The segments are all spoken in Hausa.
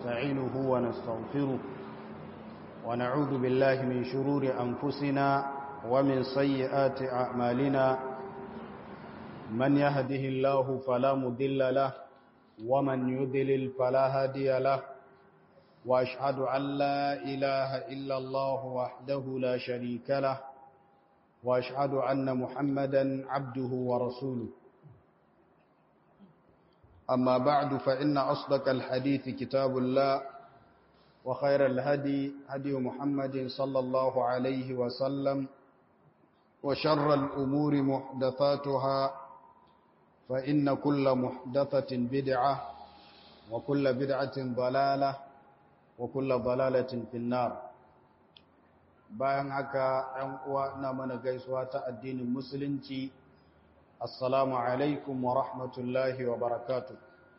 ونستعينه ونستغفره ونعوذ بالله من شرور أنفسنا ومن سيئات أعمالنا من يهده الله فلا مضل له ومن يضلل فلا هادي له وأشهد أن لا إله إلا الله وحده لا شريك له وأشهد أن محمدا عبده ورسوله أما بعد فإن أصدق الحديث كتاب الله وخير الهدي هدي محمد صلى الله عليه وسلم وشر الأمور محدثاتها فإن كل محدثة بدعة وكل بدعة ضلالة وكل ضلالة في النار bayan haka ‘yan uwa na mana gaisuwa ta addinin musulunci assalamu alaikum wa rahmatullahi wa barakatu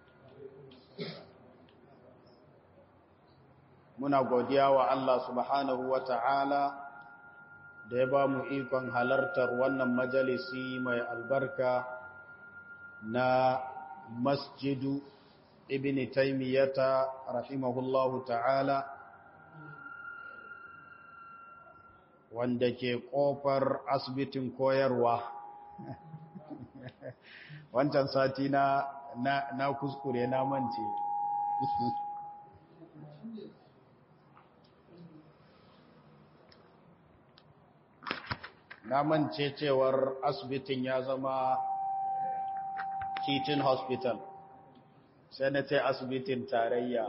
muna godiya wa Allah subhanahu wa ta'ala da ya ba mu ikon halartar wannan majalisi mai albarka na masjidu ibn taimiyata rahimahullahu ta'ala wanda ke kofar asibitin koyarwa wancan sati na na kuskure na mance na mance cewar asibitin ya zama teaching hospital sai na ce asibitin tarayya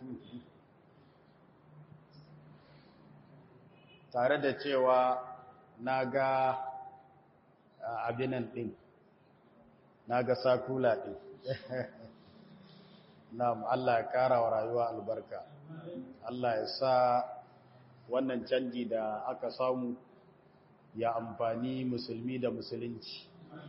tare da cewa na ga abinan ɗin na ga sakula ɗin na Allah ya ƙara wa rayuwa albarka Allah ya sa wannan canji da aka samu ya amfani musulmi da musulunci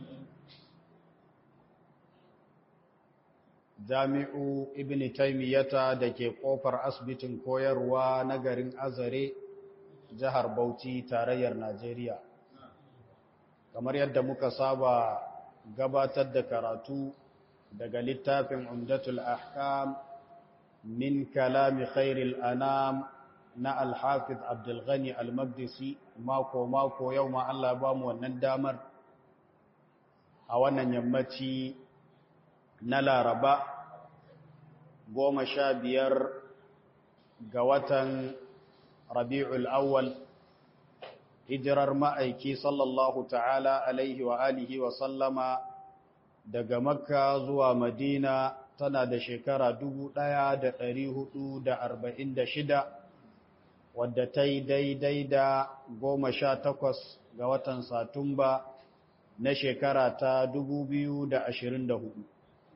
jami'u ibn taimiyata da ke ƙofar asibitin koyarwa na garin azare jihar Bauchi tarayyar Najeriya. Kamar yadda muka saba gabatar da karatu daga littafin Umdatul Ahkam min kalami khairil anam na Al-Hafiz Abdul Ghani Al-Maqdisi mako mako yau ma Allah ba mu wannan damar a wannan yammaci na Laraba goma sha biyar ga watan rabi'ul awwal hijirar ma'aiki sallallahu ta'ala alaihi wa alihi wa sallama daga makka zuwa madina tana da shekara shida, wadda ta yi daidai da goma sha takwas ga watan satumba na shekara ta hudu.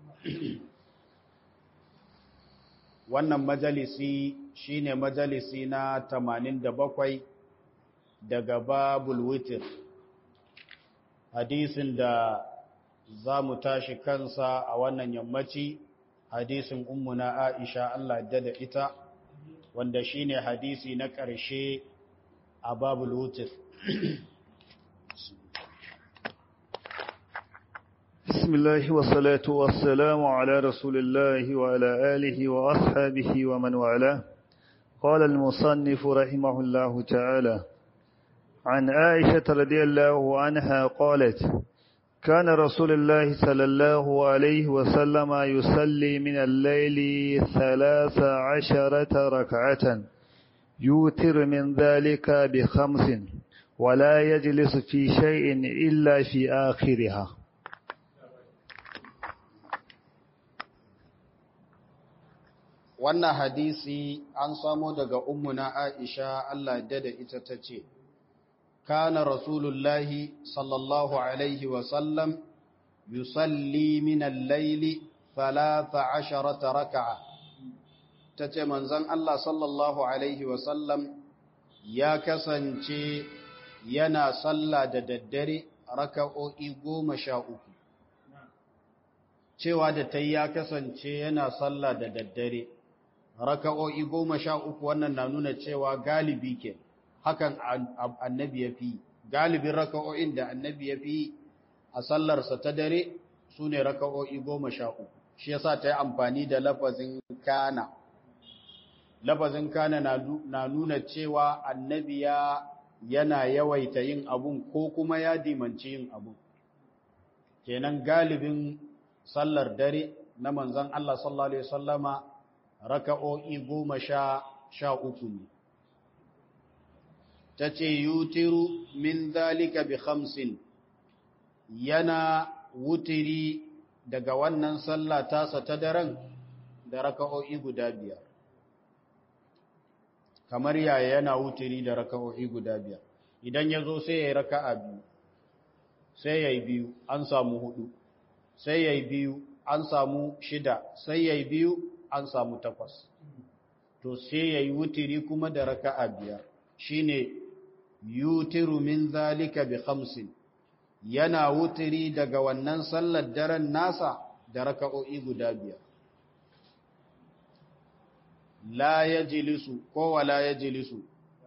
wannan majalisi shine majalisi na 87 daga babul witr hadisin da za mu tashi kansa a wannan yammaci hadisin ummuna Aisha Allah da ita wanda shine hadisi na ƙarshe a babul witr بسم الله والصلاة والسلام على رسول الله وعلى آله وأصحابه ومن والاه قال المصنف رحمه الله تعالى عن عائشة رضي الله عنها قالت كان رسول الله صلى الله عليه وسلم يصلي من الليل ثلاث عشرة ركعة يوتر من ذلك بخمس ولا يجلس في شيء إلا في آخرها wannan hadisi an samo daga ummuna Aisha Allah da da ita tace kana rasulullahi sallallahu alaihi wa sallam yusalli min al-layli 13 rak'a tace manzon Allah sallallahu alaihi wa sallam ya kasance yana sallah da daddare raka'o'i 13 cewa da tayi ya kasance yana sallah da daddare raka'o'i goma sha uku wannan na nuna cewa galibi ke hakan annabi ya fi galibin raka'o'in da annabi ya fi a sallarsa ta dare su ne raka'o'i goma sha uku shi yasa ta yi amfani da lafazin kana lafazin kana na nuna cewa annabi ya yana yawaita yin abun ko kuma ya dimanci yin abun kenan galibin sallar dare na manzon Allah sallallahu alaihi wasallama raka'o'i goma sha sha uku ne ta ce yutiru min zalika bi khamsin yana wutiri daga wannan sallah tasa ta daren da raka'o'i guda biyar kamar yaya yana wutiri da raka'o'i guda biyar idan ya zo sai ya yi raka'a biyu sai ya yi biyu an samu hudu sai ya yi biyu an samu shida sai ya yi biyu an samu takwas to sai ya yi wutiri kuma da raka'a biyar shine yutiru min zalika bi khamsin yana wutiri daga wannan sallar daren nasa da raka'o'i guda biyar la yajlisu ko wala yajlisu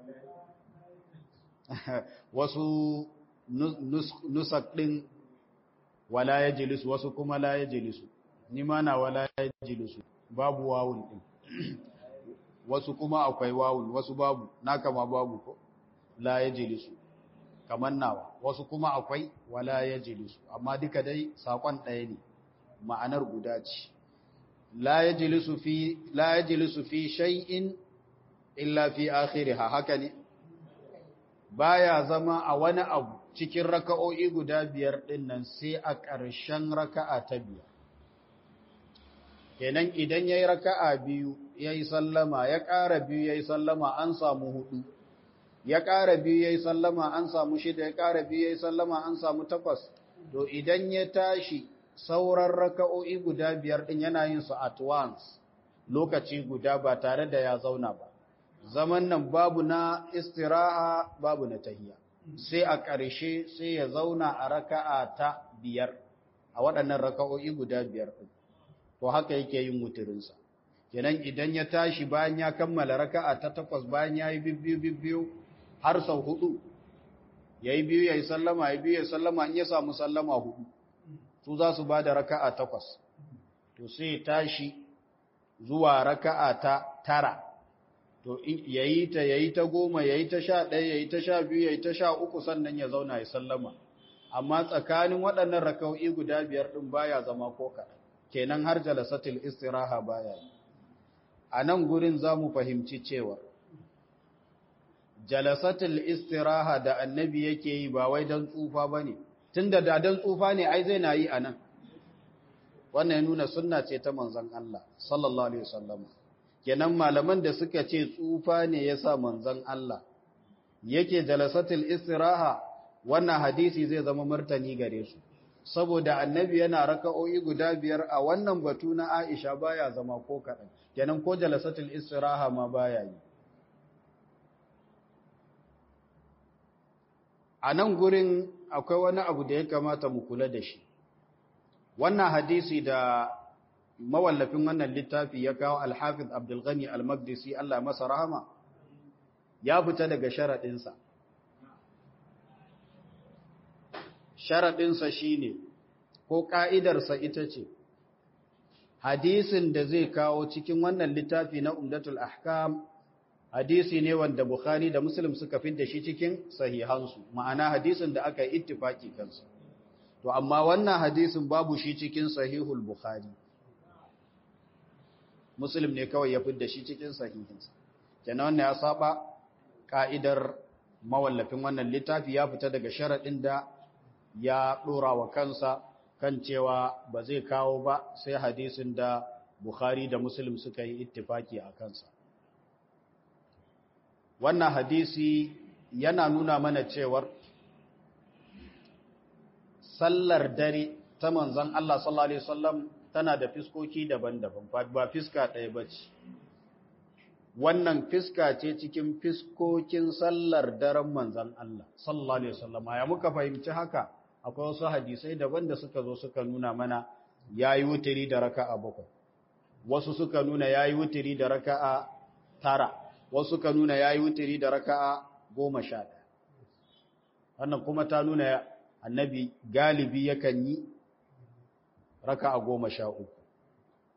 wasu nusak din wala yajlisu wasu kuma la yajlisu ni ma na wala yajlisu babu wawun din wasu kuma akwai wawun wasu babu naka ma babu ko la yajlisu kaman nawa wasu kuma akwai wala yajlisu amma duka dai sakon ɗaya ne ma'anar guda ce la yajlisu fi la yajlisu fi shay'in illa fi akhiriha haka ne baya zama a wani abu cikin raka'o'i guda biyar din nan sai a ƙarshen raka'a ta biyar kenan idan yayi raka'a biyu yayi sallama ya ƙara biyu yayi sallama an samu hudu ya ƙara biyu yayi sallama an samu shida ya ƙara biyu yayi sallama an samu takwas to idan ya tashi sauran raka'o'i guda biyar din yana yin su at once lokaci guda ba tare da ya zauna ba zaman nan babu na istiraha babu na tahiyya sai a ƙarshe sai ya zauna a raka'a ta biyar a waɗannan raka'o'i guda biyar din to haka yake yin wuturinsa kenan idan ya tashi bayan ya kammala raka'a ta takwas bayan ya yi bibbiyu bibbiyu har sau hudu ya yi biyu ya yi sallama ya biyu ya sallama in ya samu sallama hudu su za su ba da raka'a takwas to sai tashi zuwa raka'a ta tara to ya yi ta ya yi ta goma ya yi ta sha ɗaya ya yi ta sha biyu ya yi ta sha uku sannan ya zauna ya sallama amma tsakanin waɗannan raka'o'i guda biyar ɗin baya zama ko kaɗan kenan har jalasatul istiraha baya yi a nan gurin za mu fahimci cewa jalasatul istiraha da annabi yake yi ba wai don tsufa ba ne tun da dadan tsufa ne ai zai na yi a nan wannan ya nuna sunna ce ta manzan Allah sallallahu alaihi wasallam kenan malaman da suka ce tsufa ne ya sa manzan Allah yake jalasatul istiraha wannan hadisi zai zama martani gare su saboda annabi yana raka'o'i guda biyar a wannan batu na Aisha baya zama ko kaɗan kenan ko jalasatul istiraha ma baya yi a nan gurin akwai wani abu da ya kamata mu kula da shi wannan hadisi da mawallafin wannan littafi ya kawo alhafiz abdulghani al-maqdisi Allah masa rahama ya fita daga sharaɗinsa sharaɗinsa shi ne ko ƙa'idarsa ita ce hadisin da zai kawo cikin wannan littafi na umdatul ahkam hadisi ne wanda Bukhari da Muslim suka da shi cikin sahihansu ma'ana hadisin da aka yi ittifaki kansa to amma wannan hadisin babu shi cikin sahihul Bukhari Muslim ne kawai ya da shi cikin sahihinsa kenan wannan ya saba ka'idar mawallafin wannan littafi ya fita daga sharadin da ya dora wa kansa kan cewa ba zai kawo ba sai hadisin da Bukhari da Muslim suka yi ittifaki a kansa wannan hadisi yana nuna mana cewar sallar dare ta manzon Allah sallallahu alaihi wasallam tana da fiskoki daban-daban ba fiska ɗaya bace wannan fiska ce cikin fiskokin sallar daren manzon Allah sallallahu alaihi wasallam ya muka fahimci haka akwai wasu hadisai daban da suka zo suka nuna mana yayi wutiri da raka'a bakwai wasu suka nuna yayi wutiri da raka'a tara wasu ka nuna ya yi wutiri da raka'a goma sha ɗaya wannan kuma ta nuna annabi galibi yakan yi raka'a goma sha uku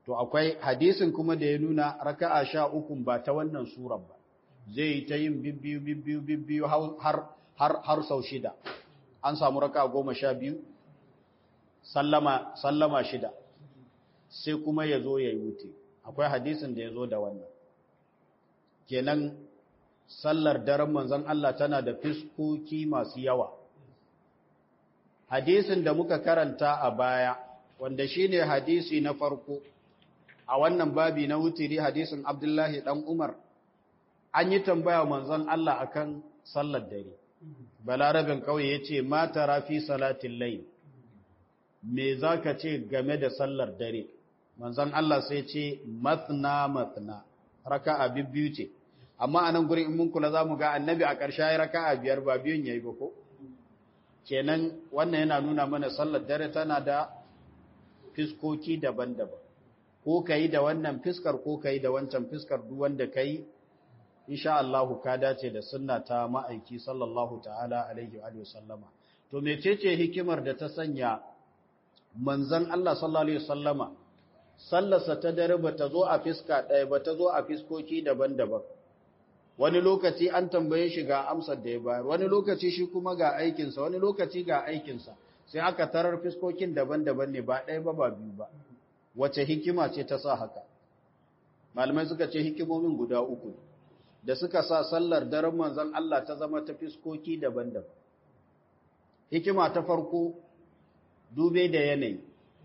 to akwai hadisin kuma da ya nuna raka'a sha uku ba ta wannan surar ba zai ta yin bibbiyu bibbiyu bibbiyu har har har sau shida an samu raka'a goma sha biyu sallama sallama shida sai kuma ya zo ya yi wuce akwai hadisin da ya zo da wannan kenan sallar daren manzon Allah tana da fiskoki masu yawa hadisin da muka karanta a baya wanda shine hadisi na farko a wannan babi na wutiri hadisin Abdullahi dan Umar an yi tambaya manzon Allah akan sallar dare balarabin kauye yace ma tara fi salatil layl me zaka ce game da sallar dare manzon Allah sai ce mathna mathna raka'a bibbiyu ce amma anan gurin in mun kula zamu ga annabi a ƙarshe ya raka'a biyar ba biyun yayi ba ko kenan wannan yana nuna mana sallar dare tana da fiskoki daban-daban ko kai da wannan fiskar ko kai da wancan fiskar duk wanda kai insha Allah ka dace da sunna ta ma'aiki sallallahu ta'ala alaihi wa sallama to mecece hikimar da ta sanya manzon Allah sallallahu alaihi wasallama sallarsa ta dare ba ta zo a fiska ɗaya ba ta zo a fiskoki daban-daban wani lokaci an tambaye shi ga amsar da ya bayar wani lokaci shi kuma ga aikinsa wani lokaci ga aikinsa sai aka tarar fiskokin daban-daban ne ba ɗaya ba ba biyu ba wace hikima ce ta sa haka malamai suka ce hikimomin guda uku da suka sa sallar daren manzon Allah ta zama ta fiskoki daban-daban hikima ta farko dube da yanayi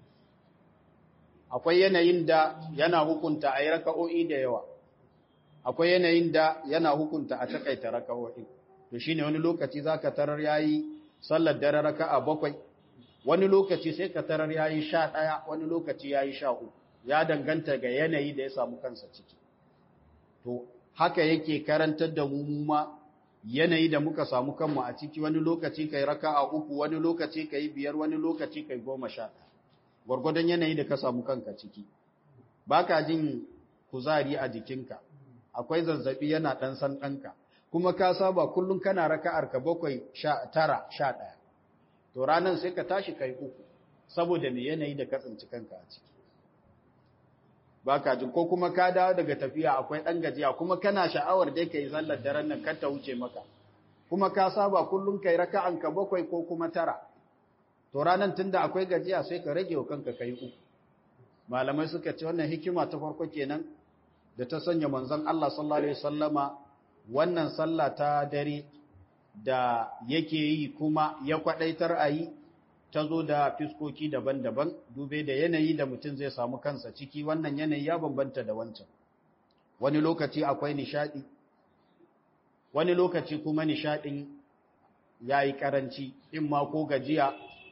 akwai yanayin da yana hukunta a yi raka'o'i da yawa akwai yanayin da yana hukunta a takaita raka'o'i to shine wani lokaci zaka tarar yayi sallar dare raka'a bakwai wani lokaci sai ka tarar yayi sha ɗaya wani lokaci yayi sha uku ya danganta ga yanayi da ya samu kansa ciki to haka yake karantar da mu ma yanayi da muka samu kanmu a ciki wani lokaci kai raka'a uku wani lokaci kai biyar wani lokaci kai goma sha ɗaya gwargwadon yanayi da ka samu kanka ciki baka jin kuzari a jikinka akwai zazzabi yana ɗan san ɗanka kuma ka saba kullum kana raka'ar ka bakwai sha tara sha ɗaya to ranar sai ka tashi kai uku saboda me yanayi da ka tsinci kanka a ciki baka jin ko kuma ka dawo daga tafiya akwai ɗan gajiya kuma kana sha'awar dai ka yi sallar daren nan kar ta wuce maka kuma ka saba kullum kai raka'an ka bakwai ko kuma tara to ranar tunda akwai gajiya sai ka rage wa kanka kai uku malamai suka ce wannan hikima ta farko kenan da ta sanya manzon Allah sallallahu alaihi wasallama wannan sallah ta dare da yake yi kuma ya kwadaitar a yi ta zo da fiskoki daban-daban dube da yanayi da mutum zai samu kansa ciki wannan yanayi ya bambanta da wancan wani lokaci akwai nishadi wani lokaci kuma nishadin yayi karanci in ma ko gajiya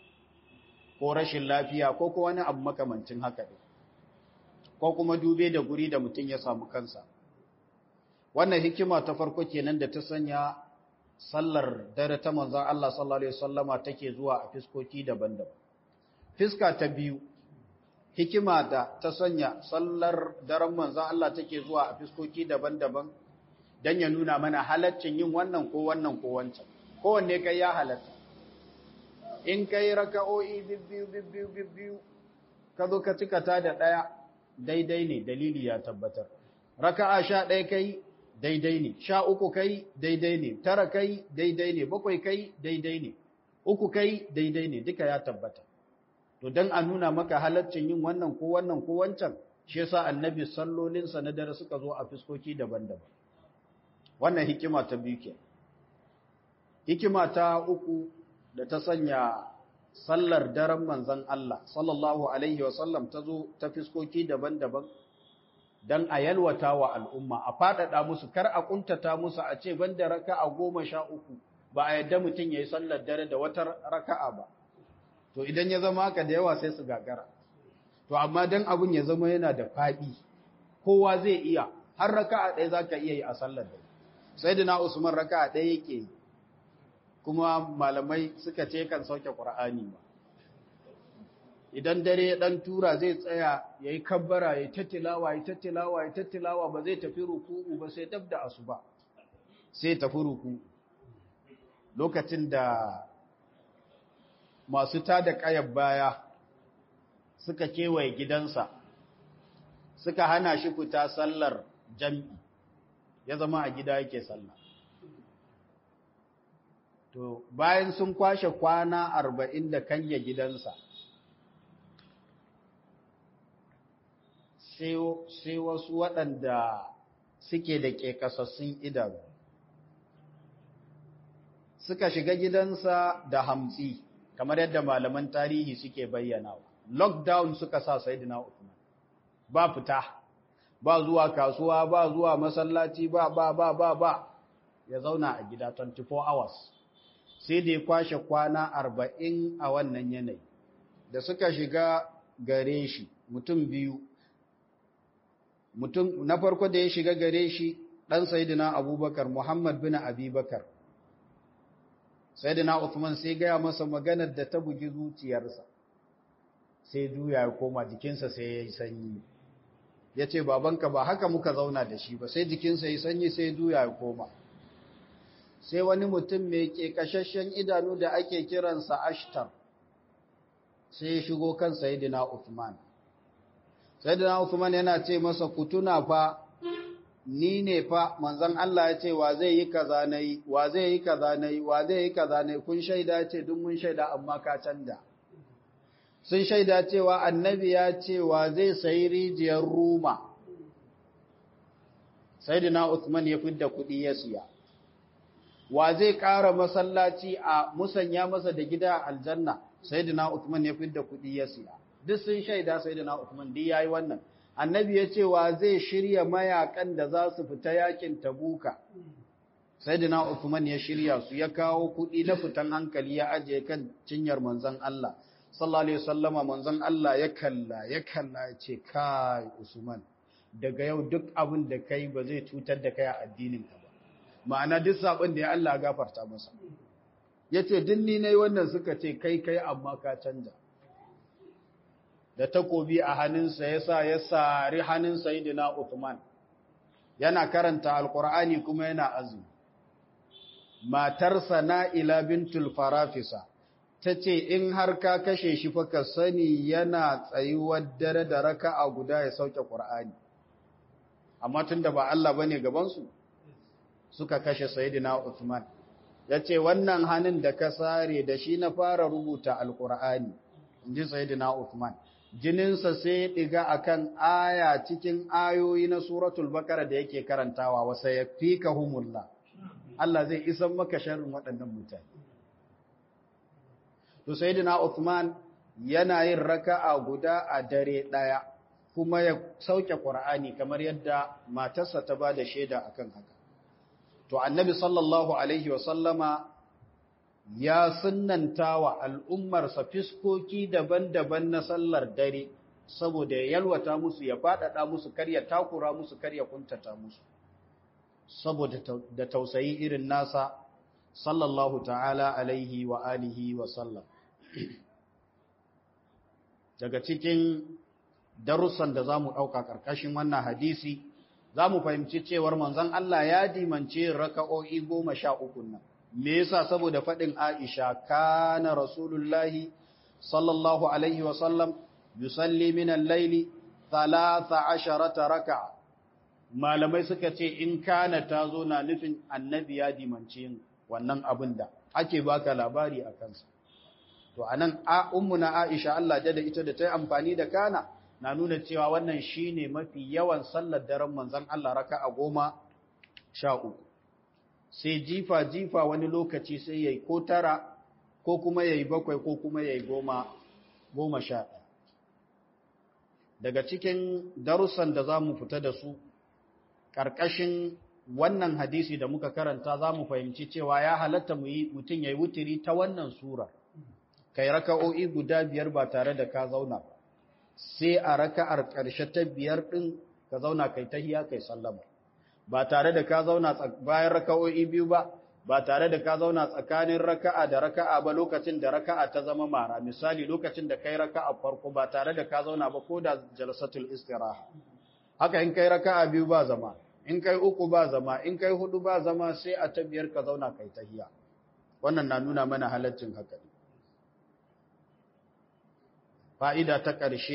ko rashin lafiya ko ko wani abu makamancin haka ne ko kuma dube da guri da mutum ya samu kansa wannan hikima ta farko kenan da ta sanya sallar dare ta manzon Allah sallallahu alaihi wasallama take zuwa a fiskoki daban-daban fiska ta biyu hikima da ta sanya sallar daren manzon Allah take zuwa a fiskoki daban-daban dan ya nuna mana halaccin yin wannan ko wannan ko wancan kowanne kai ya halatta in kai raka'o'i bibbiyu bibbiyu bibbiyu ka zo ka cika ta da ɗaya daidai ne dalili ya tabbatar raka'a sha ɗaya kai daidai ne sha uku kai daidai ne tara kai daidai ne bakwai kai daidai ne uku kai daidai ne duka ya tabbata to dan a nuna maka halaccin yin wannan ko wannan ko wancan shi yasa annabi sallolinsa na dare suka zo a fiskoki daban-daban wannan hikima ta biyu ke hikima ta uku da ta sanya sallar daren manzan Allah sallallahu alaihi wasallam ta zo ta fiskoki daban-daban don a yalwata wa al'umma a faɗaɗa musu kar a ƙuntata musu a ce banda raka'a goma sha uku ba a yadda mutum ya yi sallar dare da wata raka'a ba to idan ya zama haka da yawa sai su gagara to amma don abin ya zama yana da faɗi kowa zai iya har raka'a ɗaya za ka iya yi a sallar dare sai da na usman raka'a ɗaya yake yi kuma malamai suka ce kan sauke ƙura'ani ba idan dare ya ɗan tura zai tsaya ya yi kabbara ya tattilawa ya tattilawa ya tattilawa ba zai tafi ruku'u ba sai dab da asuba sai tafi ruku lokacin da masu tada ƙayar baya suka kewaye gidansa suka hana shi fita sallar jam'i ya zama a gida yake sallah to bayan sun kwashe kwana arba'in da kanya gidansa sai wasu waɗanda suke da ƙeƙasassun idanu suka shiga gidansa da hamsi kamar yadda malaman tarihi suke bayyanawa lockdown suka sa Sayyidina Uthman ba fita ba zuwa kasuwa ba zuwa masallaci ba ba ba ba ba ya zauna a gida 24 hours sai da ya kwashe kwana 40 a wannan yanayi da suka shiga gare shi mutum biyu mutum na farko da ya shiga gare shi dan Sayyidina Abubakar Muhammad bin Abubakar Sayyidina Uthman sai gaya masa maganar da ta bugi zuciyarsa sai juya ya koma jikinsa sai ya yi sanyi ya ce babanka ba haka muka zauna da shi ba sai jikinsa ya sanyi sai juya ya koma sai wani mutum mai ke kashashen idanu da ake kiransa ashtar sai ya shigo kan sayidina Uthman sayidina Uthman yana ce masa kutuna fa ni ne fa manzon Allah ya ce wa zai yi kaza nayi wa zai yi kaza nayi wa zai yi kaza nayi kun shaida ce duk mun shaida amma ka canja sun shaida cewa annabi ya cewa zai sayi rijiyar ruma sayyidina Uthman ya fidda kuɗi ya siya wa zai ƙara masallaci a musanya masa da gida aljanna sayyidina Uthman ya fidda kuɗi ya siya duk sun shaida sayyidina Uthman duk yayi wannan annabi ya ce wa zai shirya mayakan da za su fita yakin tabuka sayyidina Uthman ya shirya su ya kawo kuɗi na fitan hankali ya ajiye kan cinyar manzon Allah sallallahu alaihi wasallama manzon Allah ya kalla ya kalla ya ce kai Usman daga yau duk abin da kai ba zai cutar da kai a addinin ka ba ma'ana duk sabon da ya Allah gafarta masa yace duk ni nayi wannan suka ce kai kai amma ka canja da takobi a hannunsa yasa ya sari hannun sayyidina Uthman yana karanta alqur'ani kuma yana azumi matarsa Na'ila bintul Farafisa ta ce in har ka kashe shi fa ka sani yana tsayuwar dare da raka'a guda ya sauke Qur'ani amma tunda ba Allah bane gaban su suka kashe Sayyidina Uthman yace wannan hannun da ka sare da shi na fara rubuta alqur'ani inji Sayyidina Uthman jininsa sai ya diga akan aya cikin ayoyi na suratul baqara da yake karantawa wa sayfikahumullah Allah zai isan maka sharrin waɗannan mutane to sayyidina Uthman yana yin raka'a guda a dare daya kuma ya sauke Qur'ani kamar yadda matarsa ta bada shaida akan haka to annabi sallallahu alaihi wa sallama ya sunnanta wa al'ummar sa fiskoki daban-daban na sallar dare saboda ya yalwata musu ya fadada musu karya takura musu karya kuntata musu saboda da tausayi irin nasa sallallahu ta'ala alaihi wa alihi wa sallam daga cikin darussan da za mu ɗauka ƙarƙashin wannan hadisi za mu fahimci cewar manzon Allah ya dimance raka'o'i goma sha uku nan me yasa saboda faɗin Aisha kana rasulullahi sallallahu alaihi wa sallam yusalli min al-laili 13 raka'a malamai suka ce in kana ta zo na nufin annabi ya dimance yin wannan abin da ake baka labari a kansa to anan a ummuna Aisha Allah da ita da ta yi amfani da kana na nuna cewa wannan shine mafi yawan sallar daren manzon Allah raka'a goma sha uku sai jifa jifa wani lokaci sai yayi ko tara ko kuma yayi bakwai ko kuma yayi goma goma sha daga cikin darussan da za mu fita da su ƙarƙashin wannan hadisi da muka karanta za mu fahimci cewa ya halatta mutum ya yi wutiri ta wannan sura kai raka'o'i guda biyar ba tare da ka zauna ba sai a raka'ar ƙarshe ta biyar ɗin ka zauna kai tahiya kai sallama ba tare da ka zauna bayan raka'o'i biyu ba ba tare da ka zauna tsakanin raka'a da raka'a ba lokacin da raka'a ta zama mara misali lokacin da kai raka'a farko ba tare da ka zauna ba ko da jalsatul istiraha haka in kai raka'a biyu ba zama in kai uku ba zama in kai hudu ba zama sai a ta biyar ka zauna kai tahiya wannan na nuna mana halaccin haka fa'ida ta ƙarshe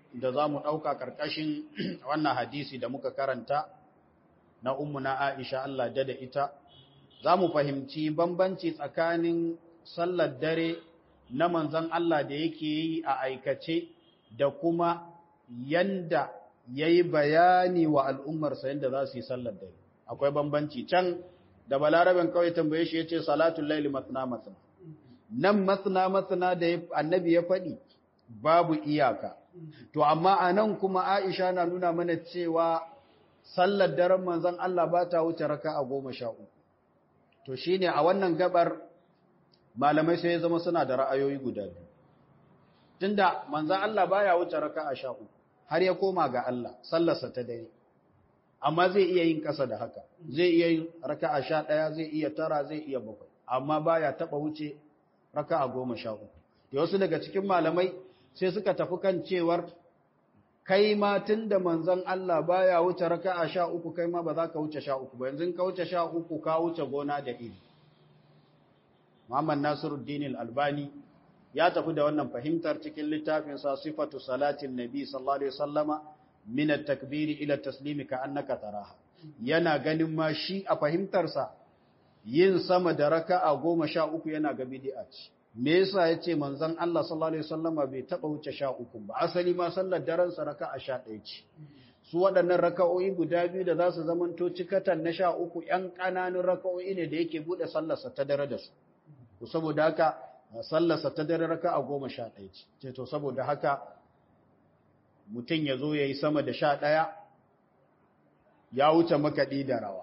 da za mu ɗauka ƙarƙashin wannan hadisi da muka karanta na na Aisha Allah da da ita, za mu fahimci bambanci tsakanin sallar dare na manzan Allah da yake yi a aikace da kuma yanda ya yi bayani wa al'ummarsa yadda za su yi sallar dare. Akwai bambanci can da balaraben kawai tambaye shi ya ce salatun laili matsina matsina. Nan matsina matsina da annabi ya faɗi babu iyaka. To, amma a nan kuma Aisha na nuna mana cewa sallar daren manzan Allah ba ta wuce raka a goma sha uku. To, shi ne a wannan gabar malamai sai ya zama suna da ra'ayoyi guda biyu. Tunda manzan Allah ba ya wuce raka a sha uku, har ya koma ga Allah, sallarsa ta dare. Amma zai iya yin ƙasa da haka, zai iya yin raka a sha ɗaya, zai iya tara, zai iya bakwai, amma ba ya taɓa wuce raka a goma sha uku. Da wasu daga cikin malamai sai suka tafi kan cewar kai ma tun da manzon Allah baya wuce raka'a sha uku kai ma ba za ka wuce sha uku ba yanzu ka wuce sha uku ka wuce gona da iri Muhammad Nasiruddin Al-Albani ya tafi da wannan fahimtar cikin littafin sa sifatu salatin nabi sallallahu alaihi wasallama min at-takbiri ila taslimi ka annaka taraha yana ganin ma shi a fahimtar sa yin sama da raka'a goma sha uku yana ga bid'a ce me yasa yace manzon Allah sallallahu alaihi wasallama bai taba wuce sha uku ba asali ma sallar daren sa raka'a sha ɗaya ce su waɗannan raka'o'i guda biyu da za su zamanto cikatan na sha uku ƴan ƙananun raka'o'i ne da yake buɗe sallarsa ta dare da su to saboda haka sallarsa ta dare raka'a goma sha ɗaya ce ce to saboda haka mutum ya zo ya yi sama da sha ɗaya ya wuce makaɗi da rawa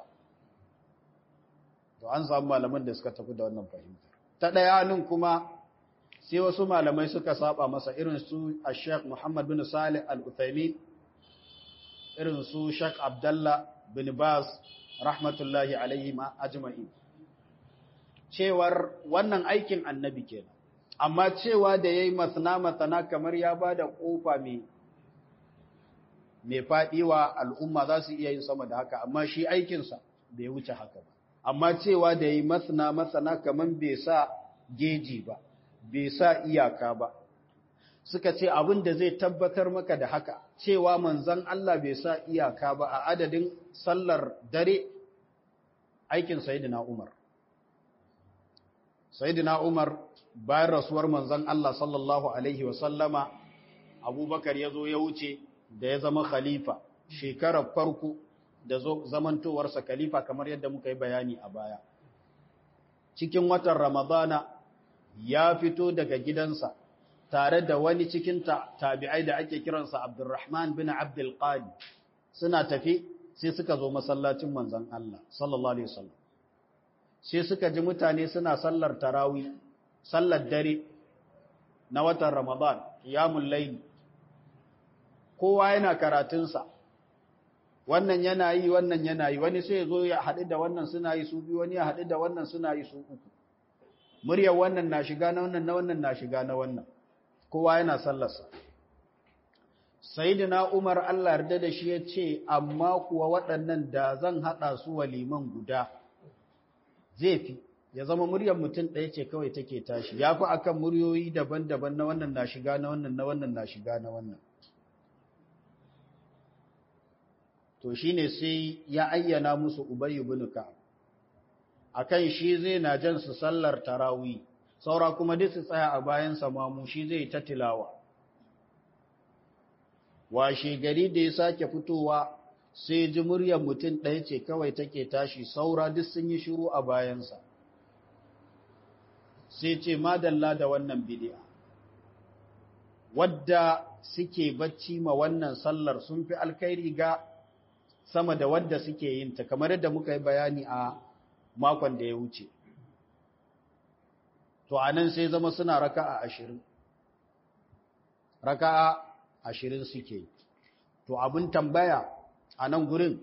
to an samu malaman da suka tafi da wannan fahimtar ta ɗaya nan kuma sai wasu malamai suka saba masa irin su a sheikh muhammad bin salih al-uthaymin irin su sheikh abdallah bin baz rahmatullahi alaihi ma ajma'in cewar wannan aikin annabi kenan amma cewa da yayi masna masana kamar ya bada kofa mai mai fadi wa al'umma za su iya yin sama da haka amma shi aikinsa bai wuce haka ba amma cewa da yayi masna masana kamar bai sa geji ba bai sa iyaka ba suka ce abin da zai tabbatar maka da haka cewa manzon Allah bai sa iyaka ba a adadin sallar dare aikin sayyidina Umar sayyidina Umar bayan rasuwar manzon Allah sallallahu alaihi wasallama Abubakar ya zo ya wuce da ya zama khalifa shekarar farko da zamantowarsa khalifa kamar yadda muka yi bayani a baya cikin watan Ramadana ya fito daga gidansa tare da wani cikin tabi'ai da ake kiransa Abdurrahman bin Abdul Qadi suna tafi sai suka zo masallacin manzon Allah sallallahu alaihi wasallam sai suka ji mutane suna sallar tarawi sallar dare na watan Ramadan qiyamul layl kowa yana karatunsa wannan yana yi wannan yana yi wani sai ya zo ya haɗu da wannan suna yi su biyu wani ya haɗu da wannan suna yi su uku muryar wannan na shiga na wannan na wannan na shiga na wannan kowa yana sallarsa sayyidina Umar Allah yarda da shi ya ce amma kuwa waɗannan da zan haɗa su waliman guda zai fi ya zama muryar mutum ɗaya ce kawai take tashi ya fi akan muryoyi daban-daban na wannan na shiga na wannan na wannan na shiga na wannan to shine sai ya ayyana musu Ubay ibn Ka'ab akan shi zai na jan su sallar tarawih saura kuma duk su tsaya a bayan mamu shi zai ta tilawa washe gari da ya sake fitowa sai ji muryar mutum ɗaya ce kawai take tashi saura duk sun yi shiru a bayansa sai ce madalla da wannan bidi'a wadda suke bacci ma wannan sallar sun fi alkhairi ga sama da wadda suke yin ta kamar yadda muka yi bayani a makon da ya wuce to anan sai zama suna raka'a ashirin raka'a ashirin suke to abin tambaya a nan gurin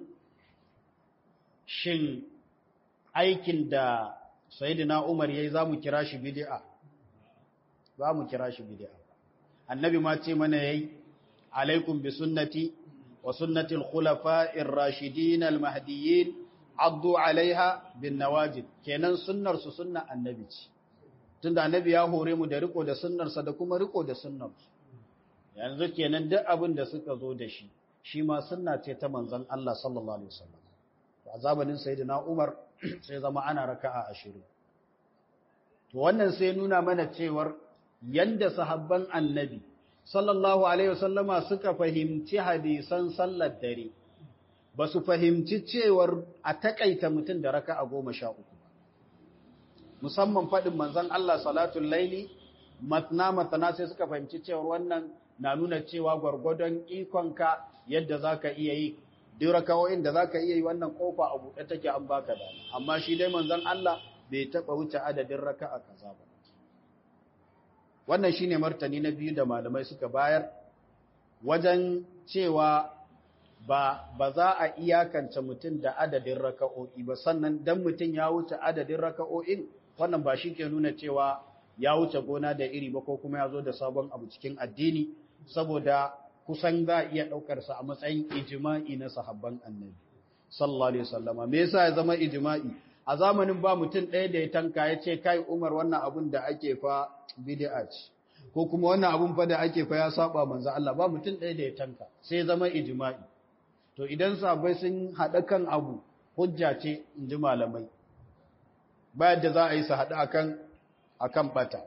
shin aikin da sayidina umar yayi za mu kira shi bid'a za mu kira shi bid'a annabi ma ce mana yayi alaikum bi sunnati wa sunnati al-khulafa'ir rashidin al-mahdiyyin addu alaiha bin nawajid kenan sunnar su sunna annabi ce tunda annabi ya hore mu da riko da sunnarsa da kuma riko da sunnarsu yanzu kenan duk abin da suka zo da shi shi ma sunna ce ta manzon Allah sallallahu alaihi wasallam a zamanin sayyidina Umar sai zama ana raka'a ashirin to wannan sai nuna mana cewar yanda sahabban annabi sallallahu alaihi wasallama suka fahimci hadisan sallar dare ba su fahimci cewar a takaita mutum da raka'a goma sha uku musamman faɗin manzon Allah salatul laili matna matana sai suka fahimci cewar wannan na nuna cewa gwargwadon ikonka yadda zaka iya yi duk rakawoyin da zaka iya yi wannan kofa a buɗe take an baka da amma shi dai manzon Allah bai taɓa wuce adadin raka'a kaza ba wannan shine martani na biyu da malamai suka bayar wajen cewa ba ba za a iyakance mutum da adadin raka'o'i ba sannan dan mutum ya wuce adadin raka'o'in wannan ba shi ke nuna cewa ya wuce gona da iri ba ko kuma ya zo da sabon abu cikin addini saboda kusan za a iya ɗaukar sa a matsayin ijma'i na sahabban annabi sallallahu alaihi wasallama me yasa ya zama ijma'i a zamanin ba mutum ɗaya da ya tanka ya ce kai Umar wannan abun da ake fa bid'a ce ko kuma wannan abun fa da ake fa ya saba manzo Allah ba mutum ɗaya da ya tanka sai ya zama ijma'i to idan sahabbai sun haɗa kan abu hujja ce in ji malamai ba yadda za a yi su haɗu akan akan bata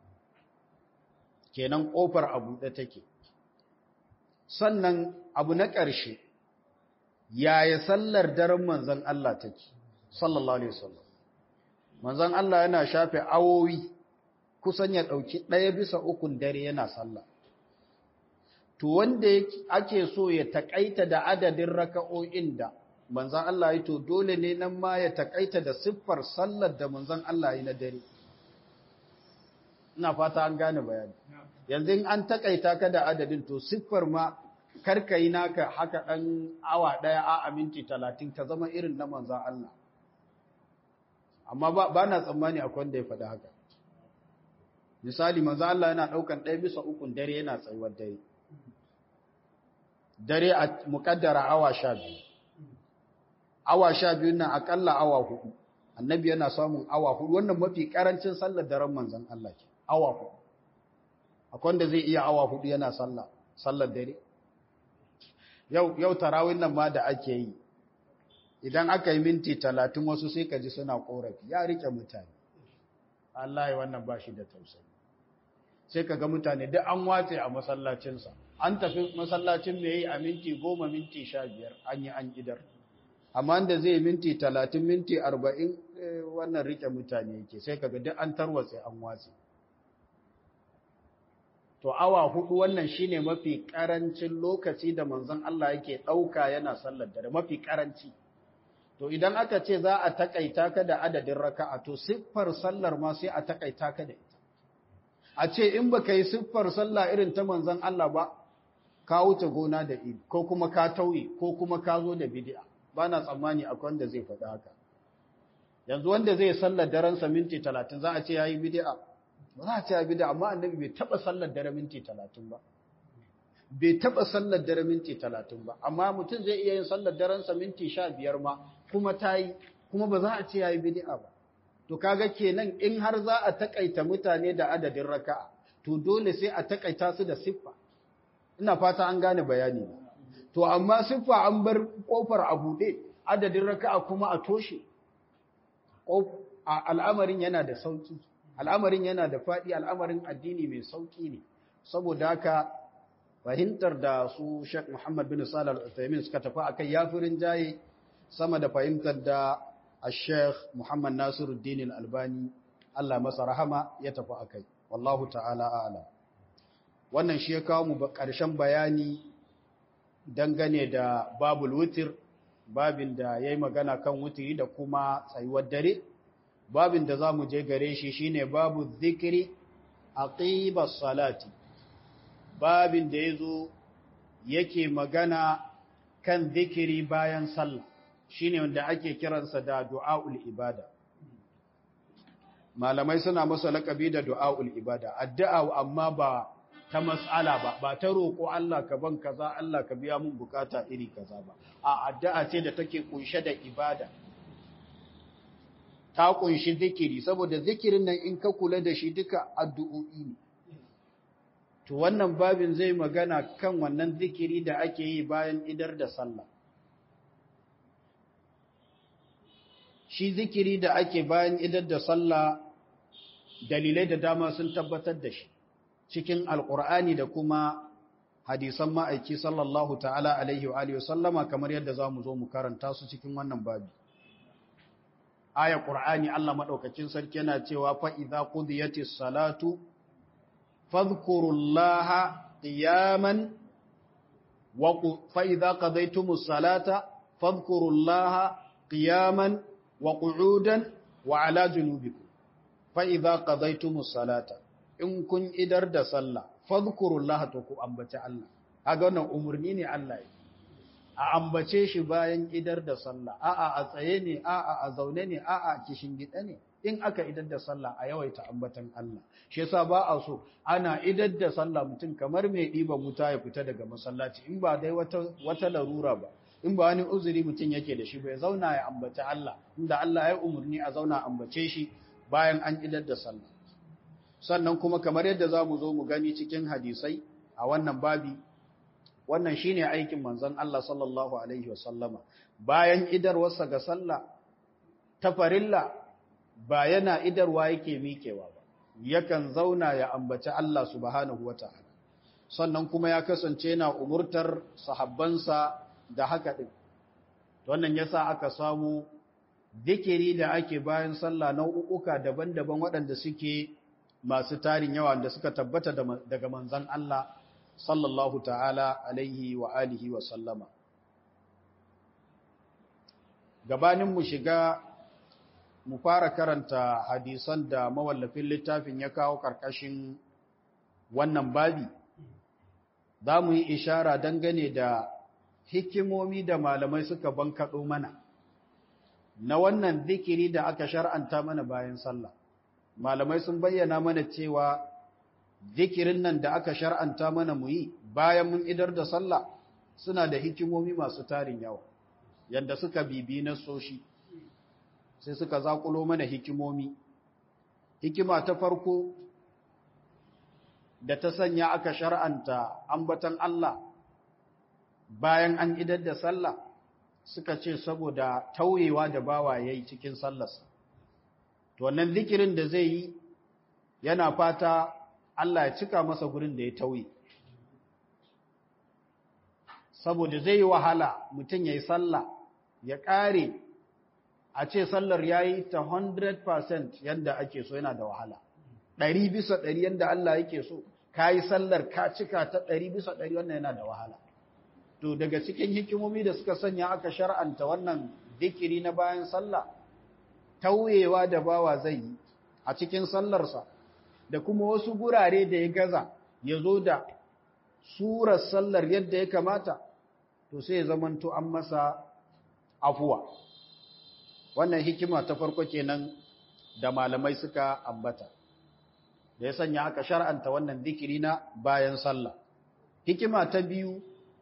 kenan ƙofar abu da take sannan abu na ƙarshe yaya sallar daren manzon Allah take sallallahu alaihi wasallam manzon Allah yana shafe awowi kusan ya dauki daya bisa ukun dare yana sallah to wanda ake so ya takaita da adadin raka'o'in da manzon Allah yi to dole ne nan ma ya takaita da siffar sallar da manzon Allah yi na dare ina fata an gane bayani yanzu in an takaita ka da adadin to siffar ma karka yi naka haka dan awa daya a minti 30 ta zama irin na manzon Allah amma ba na tsammani akwai wanda ya faɗi haka misali manzo Allah yana ɗaukan ɗaya bisa ukun dare yana tsayuwar dare dare a muƙaddara awa sha biyu awa sha biyu nan aƙalla awa hudu annabi yana samun awa hudu wannan mafi ƙarancin sallar daren manzon Allah ke awa hudu akwai wanda zai iya awa hudu yana sallah sallar dare yau yau tarawih nan ma da ake yi idan aka yi minti talatin wasu sai ka ji suna korafi ya rike mutane Allah ya wannan ba shi da tausayi sai ka ga mutane duk an wace a masallacinsa an tafi masallacin mai yi a minti goma minti sha biyar an yi an idar amma da zai minti talatin minti arba'in wannan rike mutane yake sai ka ga duk an tarwatse an watse to awa hudu wannan shine mafi karancin lokaci da manzon Allah yake ɗauka yana sallar dare mafi karanci To idan aka ce za a takaita ka da adadin raka'a to siffar sallar ma sai a takaita ka da ita. A ce in baka yi siffar sallah irin ta manzon Allah ba, ka wuce gona da iri, ko kuma ka tauye, ko kuma ka zo da bid'a. Ba na tsammani akwai wanda zai faɗi haka. Yanzu wanda zai sallar daren sa minti talatin za a ce ya yi bid'a. Ba za a ce ya bid'a, amma annabi bai taɓa sallar daren minti talatin ba. bai taɓa sallar dare minti talatin ba amma mutum zai iya yin sallar darensa minti sha biyar ma kuma ta yi kuma ba za a ce ya yi bidi'a ba to kaga kenan in har za a takaita mutane da adadin raka'a to dole sai a takaita su da siffa ina fata an gane bayani to amma siffa an bar kofar a buɗe adadin raka'a kuma a toshe al'amarin yana da sauki al'amarin yana da faɗi al'amarin addini mai sauki ne saboda haka fahimtar da su Sheikh Muhammad bin Salih Al-Uthaymin suka tafi akai yafirin jaye sama da fahimtar da Sheikh Muhammad Nasiruddin Al-Albani Allah masa rahama ya tafi akai wallahu ta'ala a'lam wannan shi ya kawo mu ƙarshen bayani dangane da babul wutir babin da yayi magana kan wutiri da kuma tsayuwar dare babin da zamu je gare shi shine babu zikri aqibas salati babin da ya zo yake magana kan zikiri bayan sallah shine wanda ake kiransa da du'aul ibada malamai suna masa laƙabi da du'aul ibada addu'a amma ba ta mas'ala ba ba ta roƙo Allah ka ban kaza Allah ka biya mun bukata iri kaza ba a addu'a ce da take kunshe da ibada ta kunshi zikiri saboda zikirin nan in ka kula da shi duka addu'o'i ne to wannan babin zai magana kan wannan zikiri da ake yi bayan idar da sallah shi zikiri da ake bayan idar da sallah dalilai da dama sun tabbatar da shi cikin alkur'ani da kuma hadisan ma'aiki sallallahu ta'ala alaihi wa alihi sallama kamar yadda za mu zo mu karanta su cikin wannan babi aya qur'ani Allah madaukakin sarki yana cewa fa idza qudiyatis salatu fadhkurullaha qiyaman wa fa idza qadaytumus salata fadhkurullaha qiyaman wa qu'udan wa ala junubikum fa idza qadaytumus salata in kun idar da sallah fadhkurullaha to ku ambace Allah kaga wannan umurni ne Allah yi a ambace shi bayan idar da sallah a'a a tsaye ne a'a a zaune ne a'a kishin gida ne in aka idar da sallah a yawaita ambatan Allah shi yasa ba a so ana idar da sallah mutum kamar mai diba wuta ya fita daga masallaci in ba dai wata wata larura ba in ba wani uzuri mutum yake da shi bai zauna ya ambaci Allah inda Allah ya umurni a zauna ambace shi bayan an idar da sallah sannan kuma kamar yadda za mu zo mu gani cikin hadisai a wannan babi wannan shine aikin manzon Allah sallallahu alaihi wasallama bayan idarwarsa ga sallah ta farilla ba yana idarwa yake miƙewa ba yakan zauna ya ambaci Allah subhanahu wataala sannan kuma ya kasance yana umurtar sahabbansa da haka din wannan yasa aka samu dikiri da ake bayan sallah nau'uka daban-daban waɗanda suke masu tarin yawa da suka tabbata daga manzan Allah sallallahu ta'ala alaihi wa alihi wa sallama. Gabanin mu shiga mu fara karanta hadisan da mawallafin littafin ya kawo ƙarƙashin wannan babi, za mu yi ishara dangane da hikimomi da malamai suka bankaɗo mana na wannan zikiri da aka shar'anta mana bayan sallah. malamai sun bayyana mana cewa zikirin nan da aka shar'anta mana mu yi bayan mun idar da sallah suna da hikimomi masu tarin yawa yadda suka bibi na soshi sai suka zakulo mana hikimomi hikima ta farko da ta sanya aka shar'anta ambatan Allah bayan an idar da sallah suka ce saboda tauyewa da bawa yayi cikin sallarsa to wannan zikirin da zai yi yana fata Allah ya cika masa gurin da ya tauye saboda zai yi wahala mutum ya yi sallah ya ƙare a ce sallar ya yi ta 100% yadda ake so yana da wahala ɗari bisa ɗari yadda Allah yake so ka yi sallar ka cika ta ɗari bisa ɗari wannan yana da wahala to daga cikin hikimomi da suka sanya aka shar'anta wannan zikiri na bayan sallah tauyewa da bawa zai yi a cikin sallarsa da kuma wasu gurare da ya gaza ya zo da surar sallar yadda ya kamata to sai ya zamanto an masa afuwa wannan hikima ta farko kenan da malamai suka ambata da ya sanya aka shar'anta wannan zikiri na bayan sallah hikima ta biyu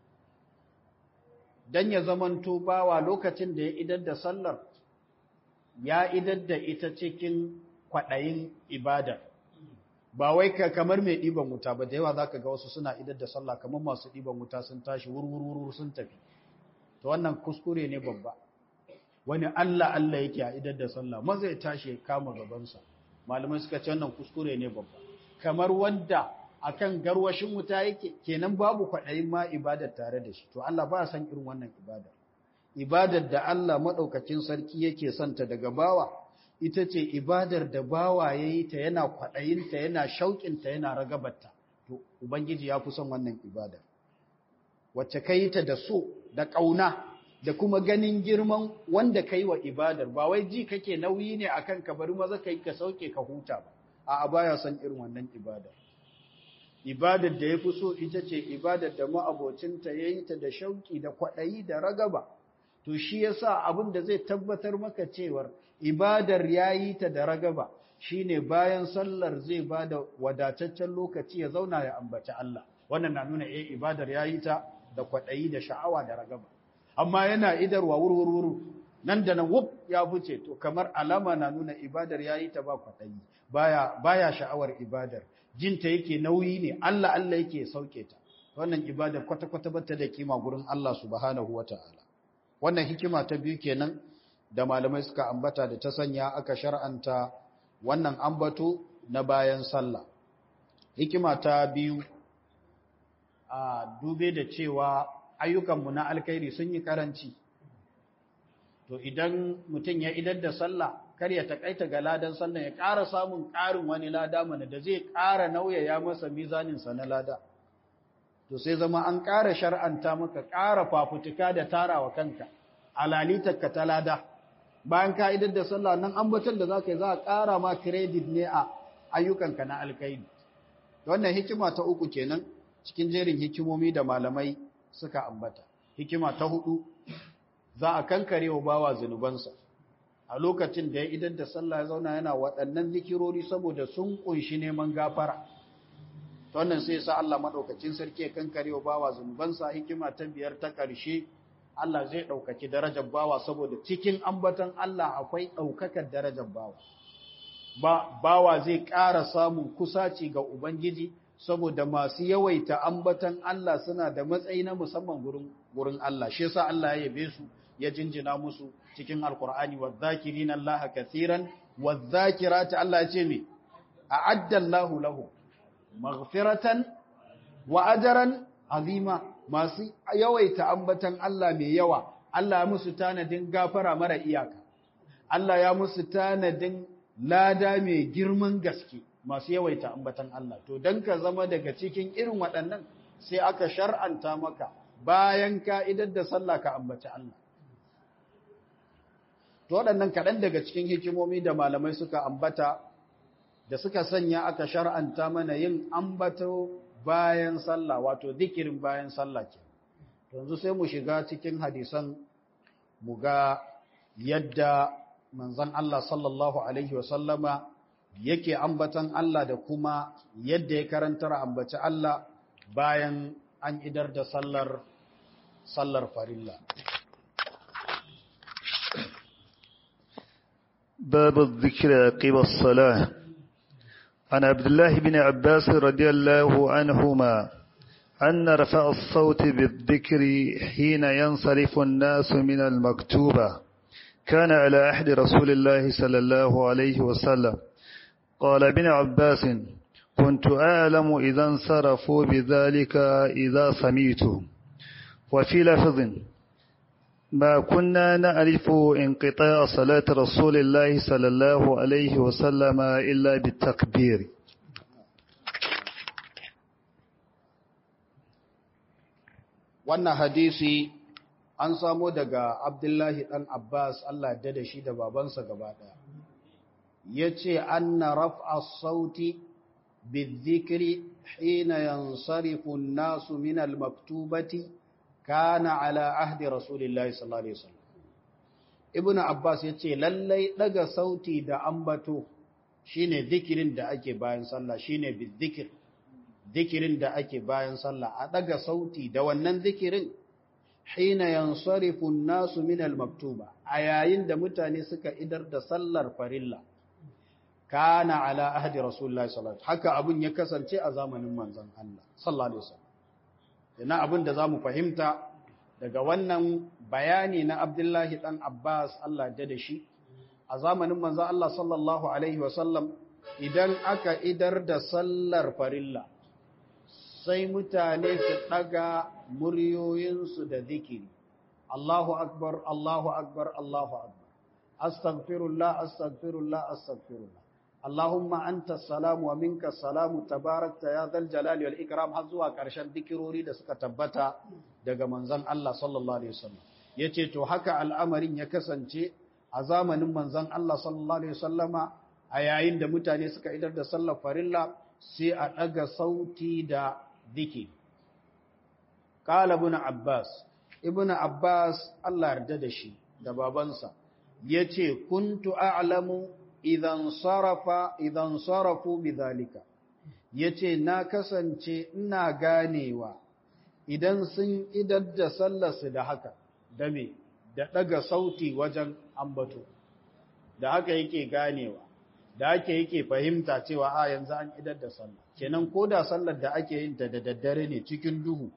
dan ya zamanto bawa lokacin da ya idar da sallar ya idar da ita cikin kwaɗayin ibada ba wai ka kamar mai ɗiban wuta ba da yawa za ka ga wasu suna idar da sallah kamar masu ɗiban wuta sun tashi wurwurwur sun tafi to wannan kuskure ne babba wani Allah Allah yake a idar da sallah maza ya tashi ya kama gabansa malamai suka ce wannan kuskure ne babba kamar wanda akan garwashin wuta yake kenan babu kwaɗayin ma ibadar tare da shi to Allah ba san irin wannan ibadar ibadar da Allah maɗaukacin sarki yake santa daga bawa ita ce ibadar da bawa ya yi ta yana kwaɗayinta yana shauƙinta yana ragabarta to ubangiji ya fi son wannan ibadar wacce ka yi ta da so da ƙauna da kuma ganin girman wanda ka yi wa ibadar ba wai ji kake nauyi ne a kan ka bari maza ka yi ka sauke ka huta ba a baya son irin wannan ibadar ibadar da ya fi so ita ce ibadar da ma'abocinta ya yi ta da shauƙi da kwaɗayi da ragaba to shi yasa abin da zai tabbatar maka cewar ibadar yayi ta da ragaba shine bayan sallar zai bada wadataccen lokaci ya zauna ya ambaci Allah wannan na nuna eh ibadar yayi ta da kwadayi da sha'awa da ragaba amma yana idarwa wurwurwuru nan da nan wuf ya fice to kamar alama na nuna ibadar yayi ta ba kwatayi baya baya sha'awar ibadar jinta yake nauyi ne Allah Allah yake sauke ta wannan ibadar kwata kwata bata da kima gurin Allah subhanahu wataala wannan hikima ta biyu kenan da malamai suka ambata da ta sanya aka shar'anta wannan ambato na bayan sallah hikima ta biyu a dube da cewa ayyukanmu na alkhairi sun yi karanci to idan mutum ya idar da sallah kar ya takaita ga ladan sallah ya ƙara samun ƙarin wani lada mana da zai ƙara nauyaya masa mizaninsa na lada to sai zama an ƙara shar'anta maka ƙara fafutuka da tarawa kanka alalitarka ta lada bayan ka idar da sallah nan ambaton da za ka yi za a ƙara ma kiredit ne a ayyukanka na alkhairi wannan hikima ta uku kenan cikin jerin hikimomi da malamai suka ambata hikima ta hudu za a kankare wa bawa zunubansa a lokacin da ya idan da sallah ya zauna yana waɗannan zikirori saboda sun kunshi neman gafara ta wannan sai sa Allah maɗaukacin sarki ya kankare wa bawa zunubansa hikima ta biyar ta ƙarshe Allah zai ɗaukaki darajar bawa saboda cikin ambatan Allah akwai ɗaukakar darajar bawa ba bawa zai ƙara samun kusaci ga Ubangiji saboda masu yawaita ambatan Allah suna da matsayi na musamman gurin gurin Allah shi yasa Allah ya yabe su ya jinjina musu cikin Alkur'ani wadh-dhakirina Allah kaseeran wadh-dhakirati Allah ya ce me a'adda Allahu lahu maghfiratan wa ajran azima masu yawaita ambatan Allah mai yawa Allah ya musu tanadin gafara mara iyaka Allah ya musu tanadin lada mai girman gaske masu yawaita ambatan Allah to dan ka zama daga cikin irin waɗannan sai aka shar'anta maka bayan ka'idar da sallah ka ambaci Allah to waɗannan kaɗan daga cikin hikimomi da malamai suka ambata da suka sanya aka shar'anta mana yin ambato bayan sallah wato zikirin bayan sallah ke yanzu sai mu shiga cikin hadisan mu ga yadda manzon Allah sallallahu alaihi wasallama yake ambatan Allah da kuma yadda ya karantar ambaci Allah bayan an idar da sallar sallar farilla باب الذكر عقب الصلاة عن عبد الله بن عباس رضي الله عنهما أن رفع الصوت بالذكر حين ينصرف الناس من المكتوبة كان على عهد رسول الله صلى الله عليه وسلم قال ابن عباس كنت أعلم إذا انصرفوا بذلك إذا سميت وفي لفظ ما كنا نعرف انقطاع صلاة رسول الله صلى الله عليه وسلم إلا بالتكبير wannan hadisi an samo daga abdullahi ɗan abbas allah ya da shi da babansa gaba ɗaya ya ce an na raf'a sauti bizikiri hina yansarifu nasu min al-maktubati kana ala ahdi rasulillahi sallallahu alaihi wasallam ibnu abbas ya ce lallai daga sauti da ambato shine zikirin da ake bayan sallah shine bizikir zikirin da ake bayan sallah a daga sauti da wannan zikirin hina yansarifu nasu min al-maktuba a yayin da mutane suka idar da sallar farilla kana ala ahdi rasulullahi sallallahu alaihi haka abun ya kasance a zamanin manzon Allah sallallahu alaihi wasallam yana abun da zamu fahimta daga wannan bayani na Abdullahi dan Abbas Allah da da shi a zamanin manzon Allah sallallahu alaihi wasallam idan aka idar da sallar farilla sai mutane su ɗaga muryoyinsu da zikiri. Allahu akbar, Allahu akbar, Allahu akbar. Astaghfirullah, astaghfirullah, astaghfirullah. Allahumma anta salamu wa minka salamu tabarakta ya zal jalali wal ikram har zuwa ƙarshen zikirori da suka tabbata daga manzon Allah sallallahu alaihi wasallam. Yace to haka al'amarin ya kasance a zamanin manzon Allah sallallahu alaihi wasallama a yayin da mutane suka idar da sallar farilla sai a ɗaga sauti da ذكي قال ابن عباس ابن عباس الله yarda da shi da babansa yace kuntu a'lamu idan sarafa idan sarafu bidhalika yace na kasance ina ganewa idan sun idar da sallarsu da haka da me da ɗaga sauti wajen ambato da haka yake ganewa da ake yake fahimta cewa a yanzu an idar da sallah kenan ko da sallar da ake yin ta da daddare ne cikin duhu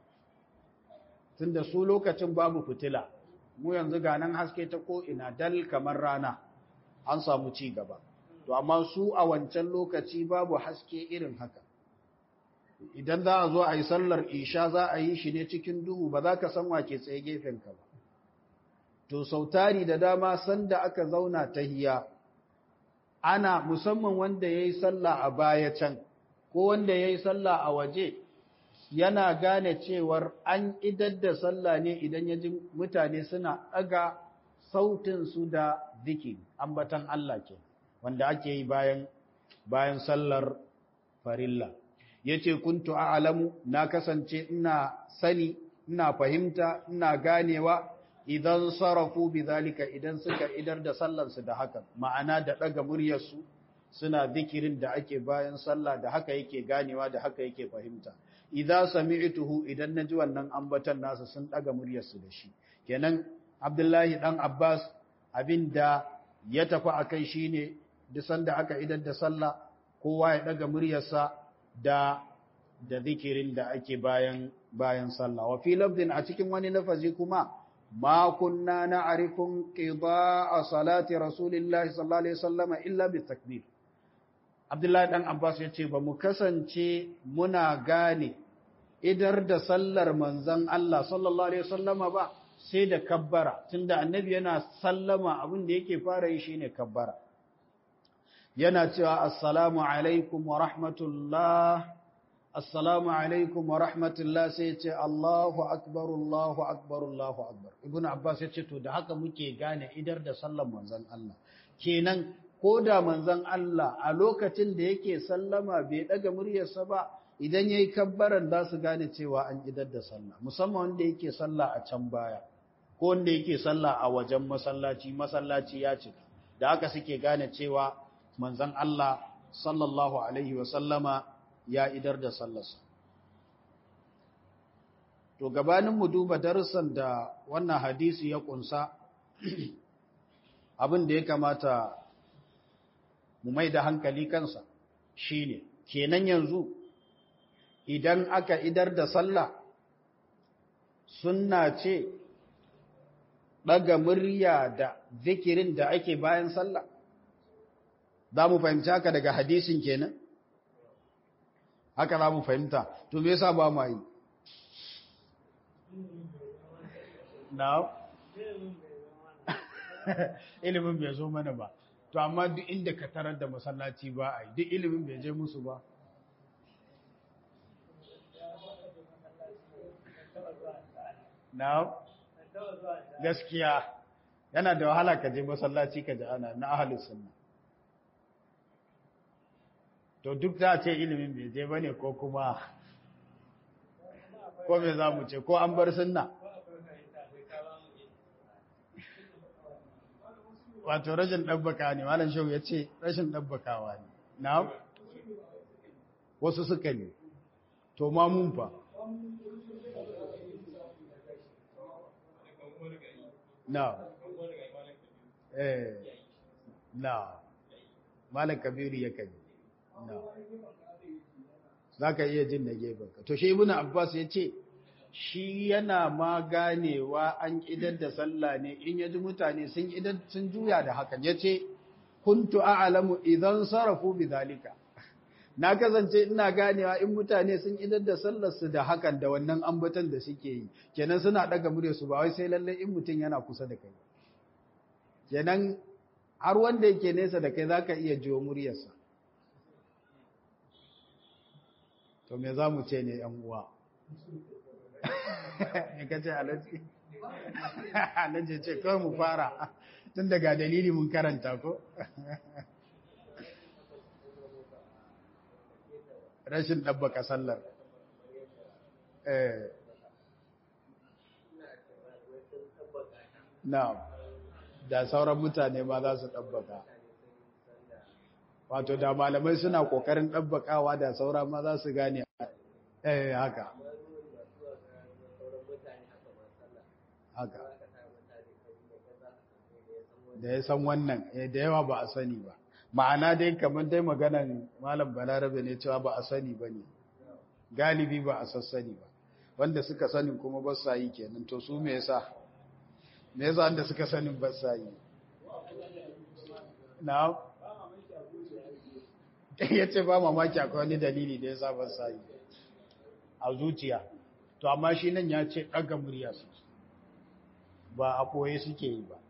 tunda su lokacin babu fitila mu yanzu ga nan haske ta ko ina dal kamar rana an samu ci gaba to amma su a wancan lokaci babu haske irin haka idan za a zo a yi sallar isha za a yi shi ne cikin duhu ba za ka san wake tsaye gefenka ba to sautari da dama sanda aka zauna ta hiya ana musamman wanda ya yi sallah a baya can ko wanda ya yi sallah a waje yana gane cewar an idar da sallah ne idan ya ji mutane suna ɗaga sautinsu da zikiri ambatan Allah ke wanda ake yi bayan bayan sallar farilla yace kuntu a'lamu na kasance ina sani ina fahimta ina ganewa idan sarafu bidhalika idan suka idar da sallarsu da haka ma'ana da daga muryarsu suna zikirin da ake bayan sallah da haka yake ganewa da haka yake fahimta idza sami'tuhu idan naji wannan ambatan nasu sun daga muryarsu da shi kenan Abdullahi dan Abbas abinda ya tafi akai shine duk sanda aka idar da sallah kowa ya daga muryarsa da da zikirin da ake bayan bayan sallah wa fi lafdin a cikin wani lafazi kuma ma kunna na'rifun qida'a salati rasulillahi sallallahu alaihi wasallam illa bi takbir Abdullahi dan Abbas yace ba mu kasance muna gane idar da sallar manzon Allah sallallahu alaihi wasallama ba sai da kabbara tunda annabi yana sallama abin da yake fara yi shine kabbara yana cewa assalamu alaikum wa rahmatullah assalamu alaikum wa rahmatullah sai ce Allahu akbar Allahu akbar Allahu akbar ibnu abbas ya ce to da haka muke gane idar da sallar manzon Allah kenan ko da manzon Allah a lokacin da yake sallama bai daga muryarsa ba idan yayi kabbaran za su gane cewa an idar da sallah musamman wanda yake sallah a can baya ko wanda yake sallah a wajen masallaci masallaci ya cika da haka suke gane cewa manzon Allah sallallahu alaihi wa sallama ya idar da sallarsa to gabanin mu duba darussan da wannan hadisi ya kunsa abin da ya kamata mu mai da hankali kansa shine kenan yanzu idan aka idar da sallah sunna ce ɗaga murya da zikirin da ake bayan sallah za mu fahimci haka daga hadisin kenan haka za mu fahimta to me yasa ba mu yi now ilimin bai zo mana ba to amma duk inda ka tarar da masallaci ba a yi duk ilimin bai je musu ba now gaskiya yana da wahala ka je masallaci ka ji ana na ahalus sunna to duk za a ce ilimin bai je bane ko kuma ko me za mu ce ko an bar sunna wato rashin ɗabbaka ne malam shehu ya ce rashin ɗabbakawa ne na wasu suka ne to ma mun fa na eh na malam kabiru ya kai na za ka iya jin na gefen to shi ibn abbas ya ce shi yana ma ganewa an idar da sallah ne in yaji mutane sun idar sun juya da hakan yace kuntu a'lamu idan sarafu bidhalika na kasance ina ganewa in mutane sun idar da sallar su da hakan da wannan ambatan da suke yi kenan suna daga murya su ba wai sai lalle in mutun yana kusa da kai kenan har wanda yake nesa da kai zaka iya jiwo muryarsa to me za mu ce ne yan uwa ka ce alaji alaji ce kawai mu fara tun daga dalili mun karanta ko rashin ɗabbaka sallar na da sauran mutane ma za su ɗabbaka wato da malamai suna ƙoƙarin ɗabbakawa da saura ma za su gane eh haka haka da ya san wannan da yawa ba a sani ba ma'ana dai kamar dai maganan malam balarabe ne cewa ba a sani ba ne galibi ba a sassani ba wanda suka sani kuma ba sa yi kenan to su me yasa me yasa wanda suka sani ba sa yi na ya ce ba mamaki akwai wani dalili da yasa ba sa yi a zuciya to amma shi nan ya ce ɗaga murya su ba a ɓoye suke yi ba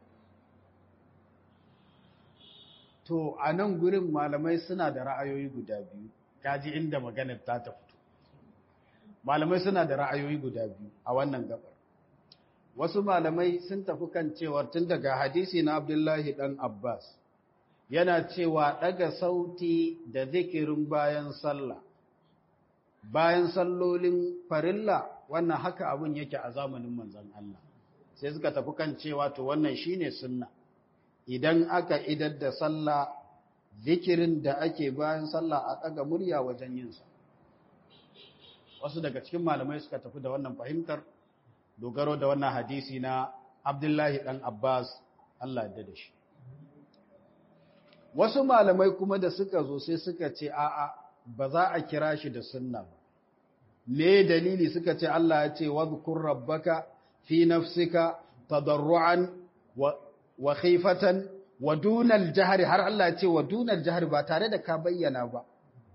to a nan gurin malamai suna da ra'ayoyi guda biyu kaji inda maganar ta ta fito malamai suna da ra'ayoyi guda biyu a wannan gabar wasu malamai sun tafi kan cewa tun daga hadisi na abdullahi dan abbas yana cewa daga sauti da zikirin bayan sallah bayan sallolin farilla wannan haka abun yake a zamanin manzon Allah sai suka tafi kan cewa to wannan shine sunna idan aka idar da sallah zikirin da ake bayan sallah a ɗaga murya wajen yinsa wasu daga cikin malamai suka tafi da wannan fahimtar dogaro da wannan hadisi na abdullahi ɗan abbas allah da da shi wasu malamai kuma da suka zo sai suka ce a'a ba za a kira shi da sunna ba me dalili suka ce allah ya ce wadhkur rabbaka fi nafsika tadarruan wa wa khifatan wa dunal jahri har Allah ya ce wa dunal jahri ba tare da ka bayyana ba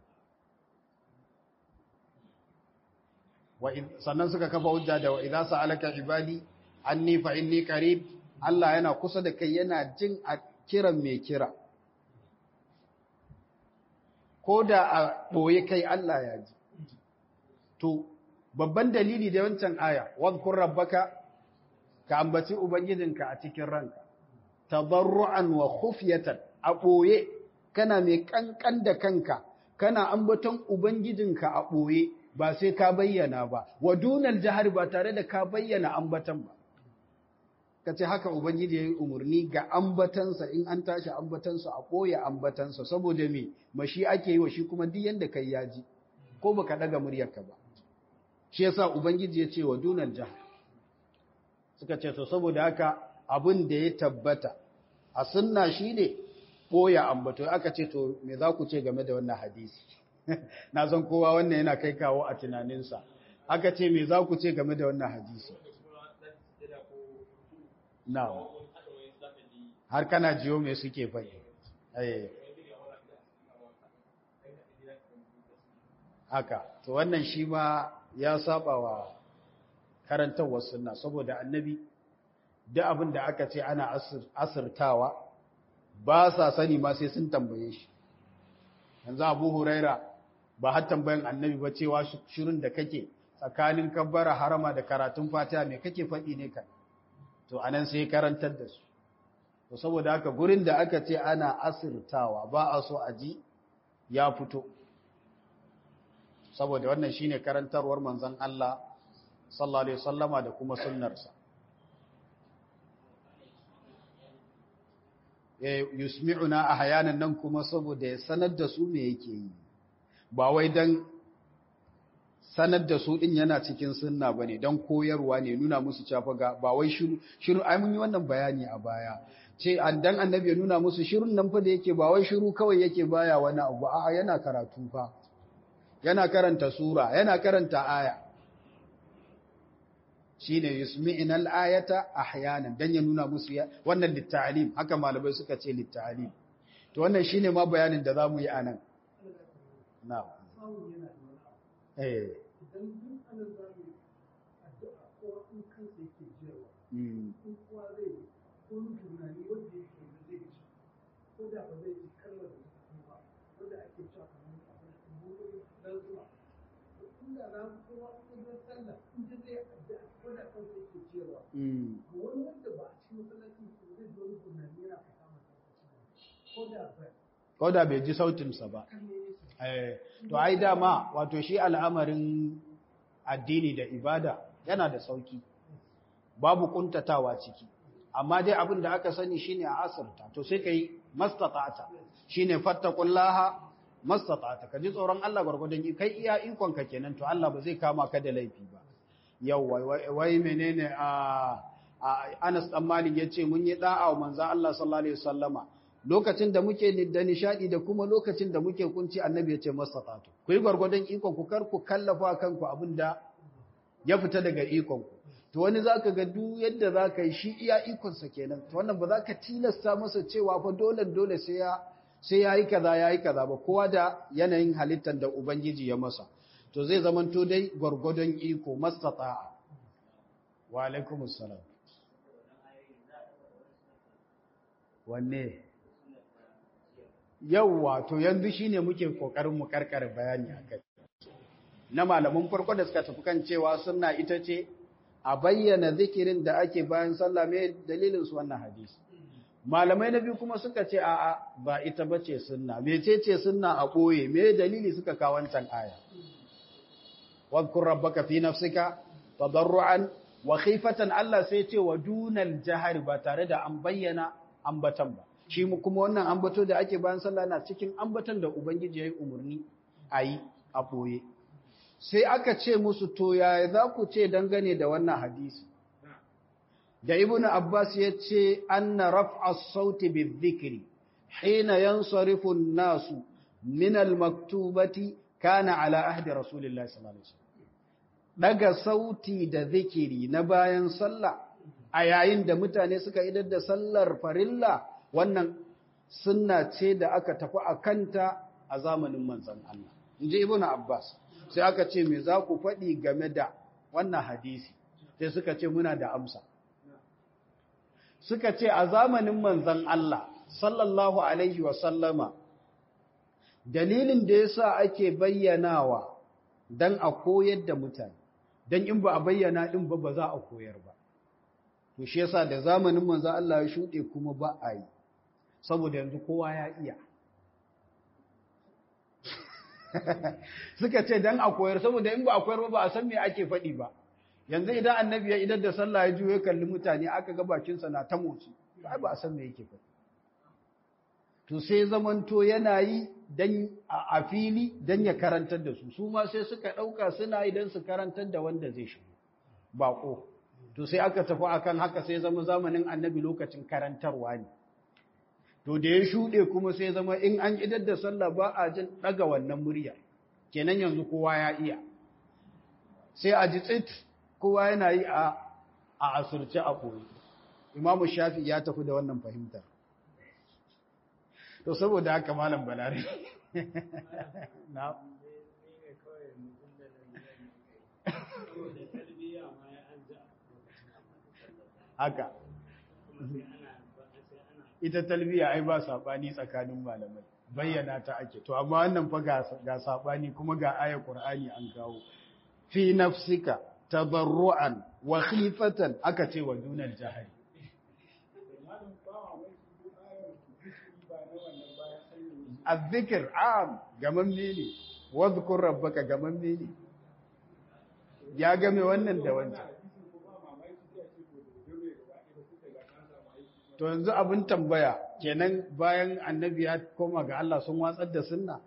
wa sannan suka kafa hujja da wa idza sa'alaka ibadi anni fa inni qarib Allah yana kusa da kai yana jin a kiran mai kira ko da a boye kai Allah ya ji to babban dalili da wancan aya wadhkur rabbaka ka ambaci ubangijinka a cikin ranka tabarru'an wa khufyatan a ɓoye kana mai ƙanƙan da kanka kana ambaton ubangijinka a ɓoye ba sai ka bayyana ba wa dunal jahar ba tare da ka bayyana ambatan ba kace haka ubangiji yayi umurni ga ambatansa in an tashi ambatansa a ɓoye ambatansa saboda me mashi ake yi wa shi kuma duk yanda kai yaji ko baka daga muryarka ba shi yasa ubangiji ya ce wa dunal jahar suka ce to saboda haka abin da ya tabbata a sunna shine boya ambato aka ce to me za ku ce game da wannan hadisi na san kowa wannan yana kai kawo a tunaninsa aka ce me za ku ce game da wannan hadisi na har kana jiyo me suke faɗi haka to wannan shi ma ya saba wa karantarwar sunna saboda annabi duk abin da aka ce ana asirtawa ba sa sani ma sai sun tambaye shi yanzu abu huraira ba har tambayan annabi ba cewa shirin da kake tsakanin kabbara harama da karatun fatiha me kake faɗi ne ka to anan sai karantar da su to saboda haka gurin da aka ce ana asirtawa ba a so a ji ya fito saboda wannan shine karantarwar manzon Allah sallallahu alaihi wasallama da kuma sunnarsa yusmi'una ahyanan nan kuma saboda ya sanar da su me yake yi ba wai dan sanar da su din yana cikin sunna bane dan koyarwa ne nuna musu cewa ga ba wai shiru shiru ai mun yi wannan bayani a baya ce dan annabi ya nuna musu shirun nan fa da yake ba wai shiru kawai yake baya wani abu a'a yana karatu fa yana karanta sura yana karanta aya shine yusmi'ina al-ayata ahyanan dan ya nuna musu wannan litta'lim haka malamai suka ce litta'lim to wannan shine ma bayanin da zamu yi anan na'am eh idan duk ana zamu addu'a ko in kansa yake jiyawa in kuwa zai ko tunani wanda yake da zai ci ko da ba zai ci kalmar da ta ba wanda ake cewa kamar abin da dan zuwa inda za ku kowa in sallah in zai addu'a wanda kansa yake ciyarwa wani wanda ba a cikin masallacin su zai zo tunani yana fata masa ko da ba ko da bai ji sautinsa ba to ai dama wato shi al'amarin addini da ibada yana da sauki babu kuntatawa ciki amma dai abin da aka sani shine a asirta to sai kai mastata'ata shine fattaqullaha mastata'ata ka ji tsoron Allah gurgurdan kai iya ikon ka kenan to Allah ba zai kama ka da laifi ba yawwa wai menene a Anas dan Malik yace mun yi da'a wa manzon Allah sallallahu alaihi wasallama lokacin da muke da nishadi da kuma lokacin da muke kunci annabi yace mastatatu ku yi gwargwadon ikon ku kar ku kallafa kanku abinda ya fita daga ikon ku to wani zaka ga duk yadda zaka yi shi iya ikon sa kenan to wannan ba za ka tilasta masa cewa fa dole dole sai ya sai yayi kaza yayi kaza ba kowa da yanayin halittar da ubangiji ya masa to zai zamanto dai gwargwadon iko mastata'a wa alaikumus salam wanne yauwa to yanzu shine muke kokarin mu karkare bayani akai na malamin farko da suka tafi kan cewa sunna ita ce a bayyana zikirin da ake bayan sallah me dalilin su wannan hadisi malamai na biyu kuma suka ce a'a ba ita bace sunna mecece sunna a boye me dalili suka kawo wancan aya wadhkur rabbaka fi nafsika tadarruan wa khifatan Allah sai ce wa dunal jahar ba tare da an bayyana ambatan ba shi kuma wannan ambato da ake bayan sallah na cikin ambatan da ubangiji yayi umarni ayi a boye sai aka ce musu to yaya za ku ce dangane da wannan hadisi da ibnu abbas ya ce anna raf'a sauti bizikri hina yansarifu an-nasu min al-maktubati kana ala ahdi rasulillahi sallallahu alaihi wasallam daga sauti da zikiri na bayan sallah a yayin da mutane suka idar da sallar farilla wannan sunna ce da aka tafi a kanta a zamanin manzon Allah inji ibnu abbas sai aka ce me za ku faɗi game da wannan hadisi sai suka ce muna da amsa suka ce a zamanin manzon Allah sallallahu alaihi wa sallama dalilin da yasa ake bayyanawa dan a koyar da mutane dan in ba a bayyana din ba ba za a koyar ba to shi yasa da zamanin manzon Allah ya shuɗe kuma ba a yi saboda yanzu kowa ya iya suka ce dan a koyar saboda in ba a koyar ba ba a san me ake faɗi ba yanzu idan annabi ya idar da sallah ya juyo kalli mutane aka ga bakinsa na ta motsi ba ba a san me yake faɗi to sai zamanto yana yi dan a fili dan ya karantar da su su ma sai suka ɗauka suna yi dan su karantar da wanda zai shigo baƙo to sai aka tafi akan haka sai zama zamanin annabi lokacin karantarwa ne to da ya shuɗe kuma sai zama in an idar da sallah ba a jin ɗaga wannan murya kenan yanzu kowa ya iya sai a ji tsit kowa yana yi a asirce a koyi imamu shafi ya tafi da wannan fahimtar to saboda haka malam balare na haka ita talbiya ai ba sabani tsakanin malamai bayyana ta ake to amma wannan fa ga sabani kuma ga ayar qur'ani an kawo fi nafsika tabarru'an wa khifatan aka ce wa dunal jahari azzikr am gamamme ne wadhkur rabbaka gamamme ne ya game wannan da wancan to yanzu abin tambaya kenan bayan annabi ya koma ga Allah sun watsar da sunna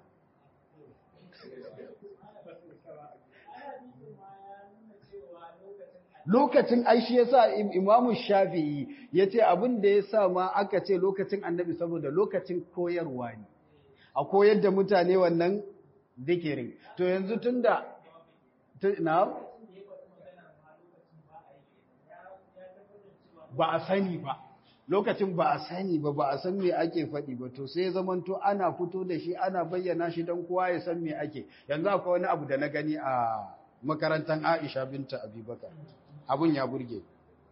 lokacin aishi yasa imamu shafi'i yace abin da yasa ma aka ce lokacin annabi saboda lokacin koyarwa ne a koyar da mutane wannan zikirin to yanzu tunda na ba a sani ba lokacin ba a sani ba ba a san me ake faɗi ba to sai zamanto ana fito da shi ana bayyana shi don kowa ya san me ake yanzu akwai wani abu da na gani a makarantar Aisha binta Abubakar abun ya burge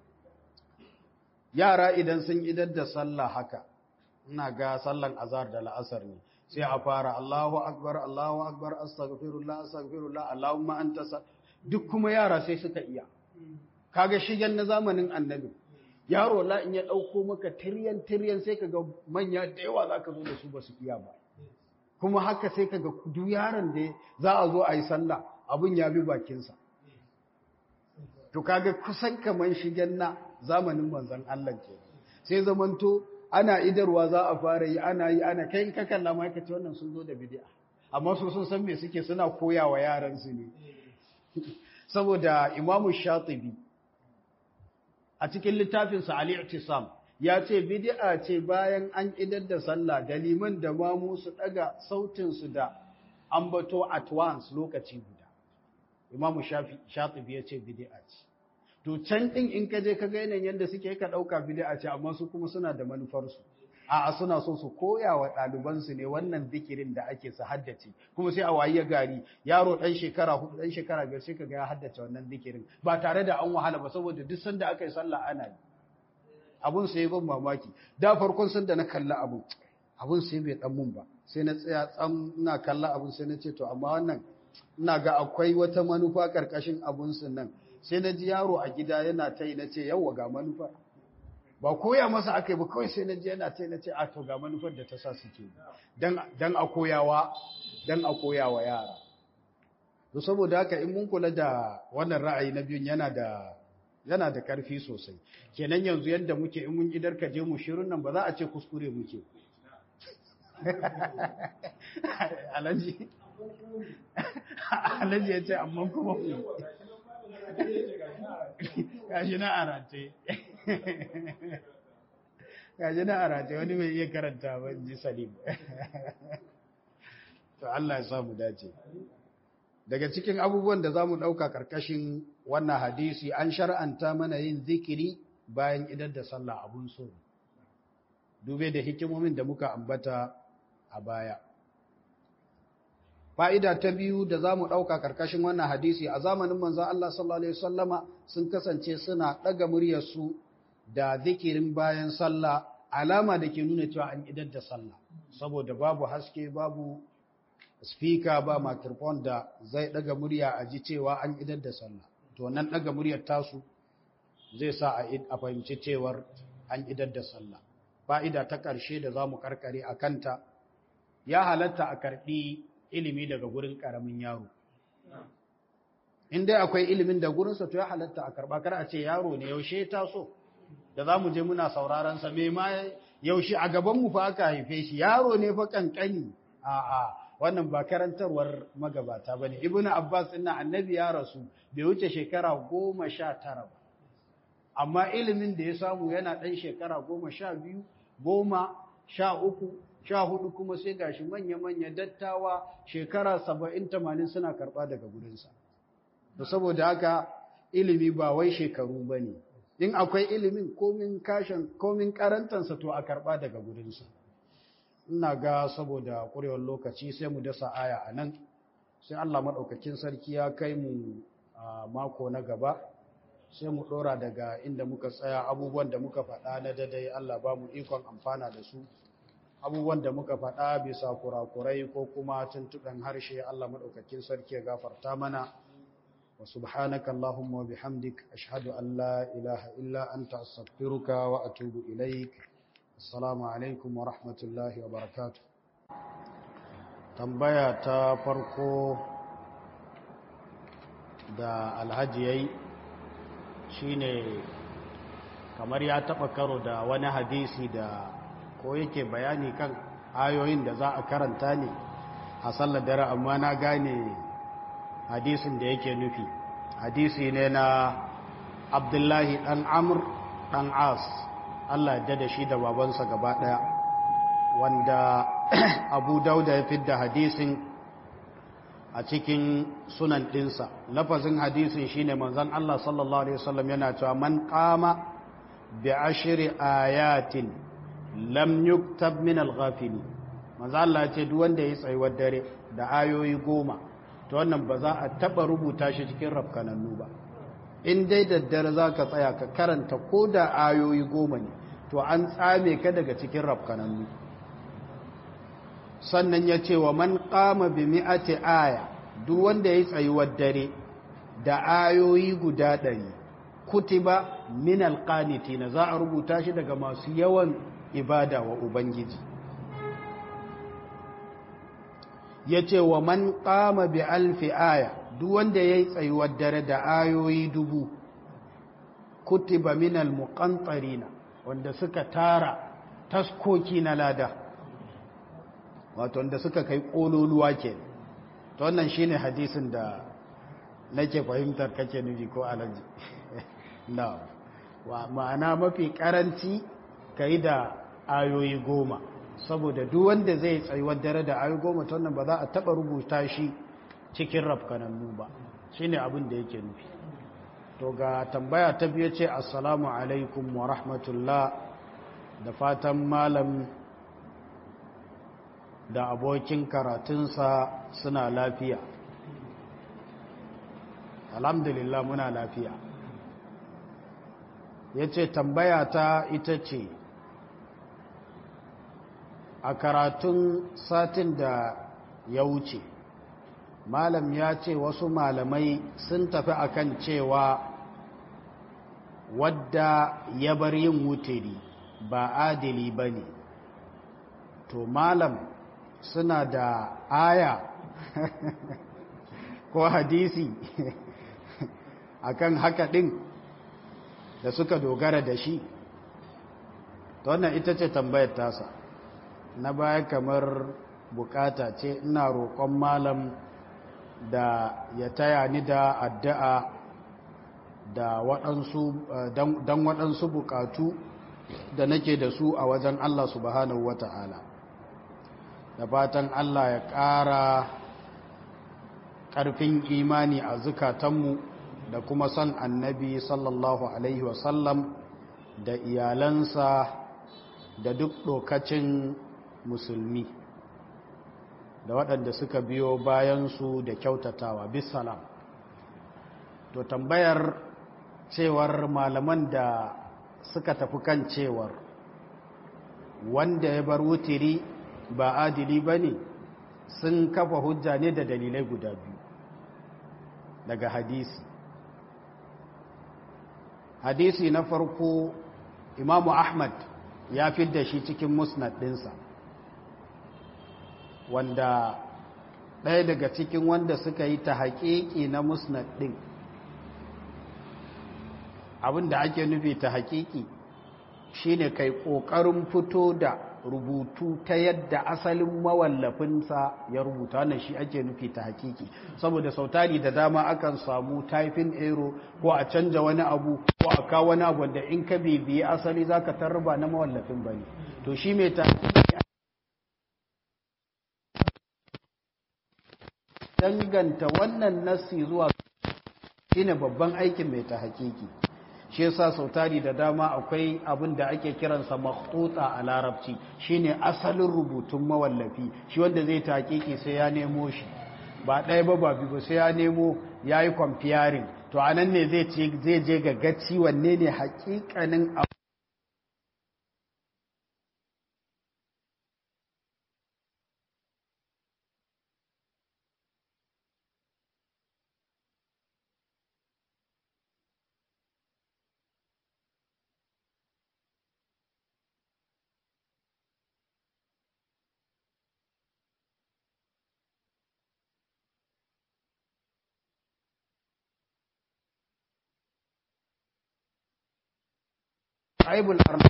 yara idan sun idar da sallah haka ina ga sallan azhar da la'asar ne sai a fara Allahu akbar Allahu akbar astaghfirullah astaghfirullah Allahumma anta duk kuma yara sai suka iya kaga shigen na zamanin annabi yaro la in ya ɗauko maka tiryan tiryan sai kaga manya da yawa za ka zo da su ba su iya ba kuma haka sai kaga duk yaron da za a zo a yi sallah abin ya bi bakinsa to kaga kusan kaman shigen na zamanin manzon Allah ke sai zamanto ana idarwa za a fara yi ana yi ana kai ka kalla ma ce wannan sun zo da bid'a amma su sun san me suke suna koyawa yaran su ne saboda imamu shatibi a cikin littafinsa al-i'tisam ya ce bid'a ce bayan an idar da sallah da liman da mamu su daga sautin su da ambato at once lokaci guda imamu shafi shatibi ya ce bid'a ce to can din in ka je ka ga yanayin yadda suke ka dauka bid'a ce amma su kuma suna da manufar su a'a suna so su koya wa ɗalibansu ne wannan zikirin da ake su haddace kuma sai a waye gari yaro ɗan shekara hudu ɗan shekara biyar sai kaga ya haddace wannan zikirin ba tare da an wahala ba saboda duk sanda aka yi sallah ana yi abun sai ban mamaki da farkon sanda na kalla abun abun sai bai dan mun ba sai na tsaya tsam ina kalla abun sai na ce to amma wannan ina ga akwai wata manufa karkashin abun sun nan sai na ji yaro a gida yana ta yi na ce yawwa ga manufa ba koya masa aka yi ba kawai sai na je yana ce na ce a to ga manufar da ta sa suke dan a koyawa dan a koyawa yara to saboda haka in mun kula da wannan ra'ayi na biyun yana da yana da karfi sosai kenan yanzu yanda muke in mun idar ka je mu shirin nan ba za a ce kuskure muke alaji alaji ya ce amma kuma gashi na arate gaji na arace wani mai iya karanta ba ji salim to Allah ya samu dace daga cikin abubuwan da za mu ɗauka ƙarƙashin wannan hadisi an shar'anta mana yin zikiri bayan idan da sallah abun so dube da hikimomin da muka ambata a baya fa'ida ta biyu da za mu ɗauka ƙarƙashin wannan hadisi a zamanin manzan Allah sallallahu Alaihi wasallama sun kasance suna ɗaga muryarsu da zikirin bayan sallah alama da ke nuna cewa an idar da sallah saboda babu haske babu speaker ba microphone da zai ɗaga murya a ji cewa an idar da sallah to nan ɗaga muryar tasu zai sa a fahimci cewar an idar da sallah fa'ida ta ƙarshe da za mu karkare a kanta ya halatta a karɓi ilimi daga gurin ƙaramin yaro. In dai akwai ilimin da gurinsa to ya halatta a karɓa kar a ce yaro ne yaushe ta so, da za mu je muna sauraron sa me ma yaushe a gabanmu fa aka haife shi yaro ne fa kankani a'a wannan ba karantarwar magabata ba ne. Ibn Abbas ina annabi ya rasu bai wuce shekara goma sha tara ba. Amma ilimin da ya samu yana ɗan shekara goma sha biyu, goma, sha uku, sha hudu kuma sai gashi manya-manya dattawa shekara saba'in tamanin suna karɓa daga gudunsa. Da saboda haka ilimi ba wai shekaru ba ne, in akwai ilimin komin kashin komin karantansa to a karɓa daga gudunsa. Ina ga saboda ƙurewar lokaci sai mu dasa aya a nan, sai Allah maɗaukakin sarki ya kai mu a mako na gaba. sai mu ɗora daga inda muka tsaya abubuwan da muka faɗa na dadai Allah ba mu ikon amfana da su abubuwan da muka faɗa bisa kurakurai ko kuma tuntuɓen harshe Allah maɗaukakin sarki ya gafarta mana wa subhanaka Allahumma wa bihamdik ashhadu an la ilaha illa anta astaghfiruka wa atubu ilaik assalamu alaikum wa rahmatullahi wa barakatuh tambaya ta farko da alhaji yayi shine kamar ya taɓa karo da wani hadisi da ko yake bayani kan ayoyin da za a karanta ne a sallar dare amma na gane hadisin da yake nufi hadisi ne na abdullahi ɗan amur ɗan as allah ya da shi da babansa gaba ɗaya wanda abu dauda ya fidda hadisin a cikin sunan ɗinsa lafazin hadisin shine manzon Allah sallallahu alaihi wasallam yana cewa man qama bi ashri ayatin lam yuktab min al-ghafili manzon Allah ya ce duk wanda ya tsayuwar dare da ayoyi goma to wannan ba za a taba rubuta shi cikin rafkanannu ba in dai daddare za ka tsaya ka karanta ko da ayoyi goma ne to an tsame ka daga cikin rafkanannu sannan ya ce wa man kama bi mi'ati aya duk wanda ya tsayuwar dare da ayoyi guda ɗari kutiba min alqanitina za a rubuta shi daga masu yawan ibada wa ubangiji ya ce wa man kama bi alfi aya duk wanda ya yi tsayuwar dare da ayoyi dubu kutiba min almuqantarina wanda suka tara taskoki na lada wato da suka kai kololuwa ke to wannan shine hadisin da nake fahimtar kake nufi ko alaji na ma'ana mafi karanci ka yi da ayoyi goma saboda duk wanda zai tsayuwar dare da ayoyi goma ta wannan ba za a taɓa rubuta shi cikin rafkanannu ba shi ne abin da yake nufi to ga tambaya ta biyu ce assalamu alaikum wa rahmatullah da fatan malam da abokin karatunsa suna lafiya alhamdulillah muna lafiya ya ce tambaya ta ita ce a karatun satin da ya wuce malam ya ce wasu malamai sun tafi akan cewa wadda ya bar yin wutiri ba adili ba ne to malam suna da aya ko hadisi akan haka ɗin da suka dogara da shi ta wannan ita ce tambayar tasa na baya kamar bukata ce ina roƙon malam da ya taya ni da addu'a da waɗansu don waɗansu bukatu da nake da su a wajen Allah subhanahu wa ta'ala da fatan Allah ya ƙara ƙarfin imani a zukatanmu da kuma son annabi sallallahu alaihi wasallam da iyalansa da duk ɗokacin musulmi da waɗanda suka biyo bayansu da kyautatawa bisalam to tambayar cewar malaman da suka tafi kan cewar wanda ya bar wutiri ba adili ba ne sun kafa hujja ne da dalilai guda biyu daga hadisi hadisi na farko imamu ahmad ya da shi cikin musnad ɗinsa wanda ɗaya daga cikin wanda suka yi ta haƙiƙi na musnad ɗin abinda ake nufi ta haƙiƙi shine kai ƙoƙarin fito da rubutu ta yadda asalin mawallafinsa ya rubuta wannan shi ake nufi ta hakiki saboda sautari da dama akan samu typing error ko a canja wani abu ko a kawo wani abu da in ka bibiye asali zaka tarba na mawallafin bane to shi mai ta danganta wannan nassi zuwa shine babban aikin mai ta hakiki shi yasa sautari da dama akwai abin da ake kiransa makhtuta a larabci shine asalin rubutun mawallafi shi wanda zai taƙiƙi sai ya nemo shi ba ɗaya ba ba biyu sai ya nemo ya yi kwamfiyarin to a nan ne zai je ga gaci wanne ne haƙiƙanin abu aibul arna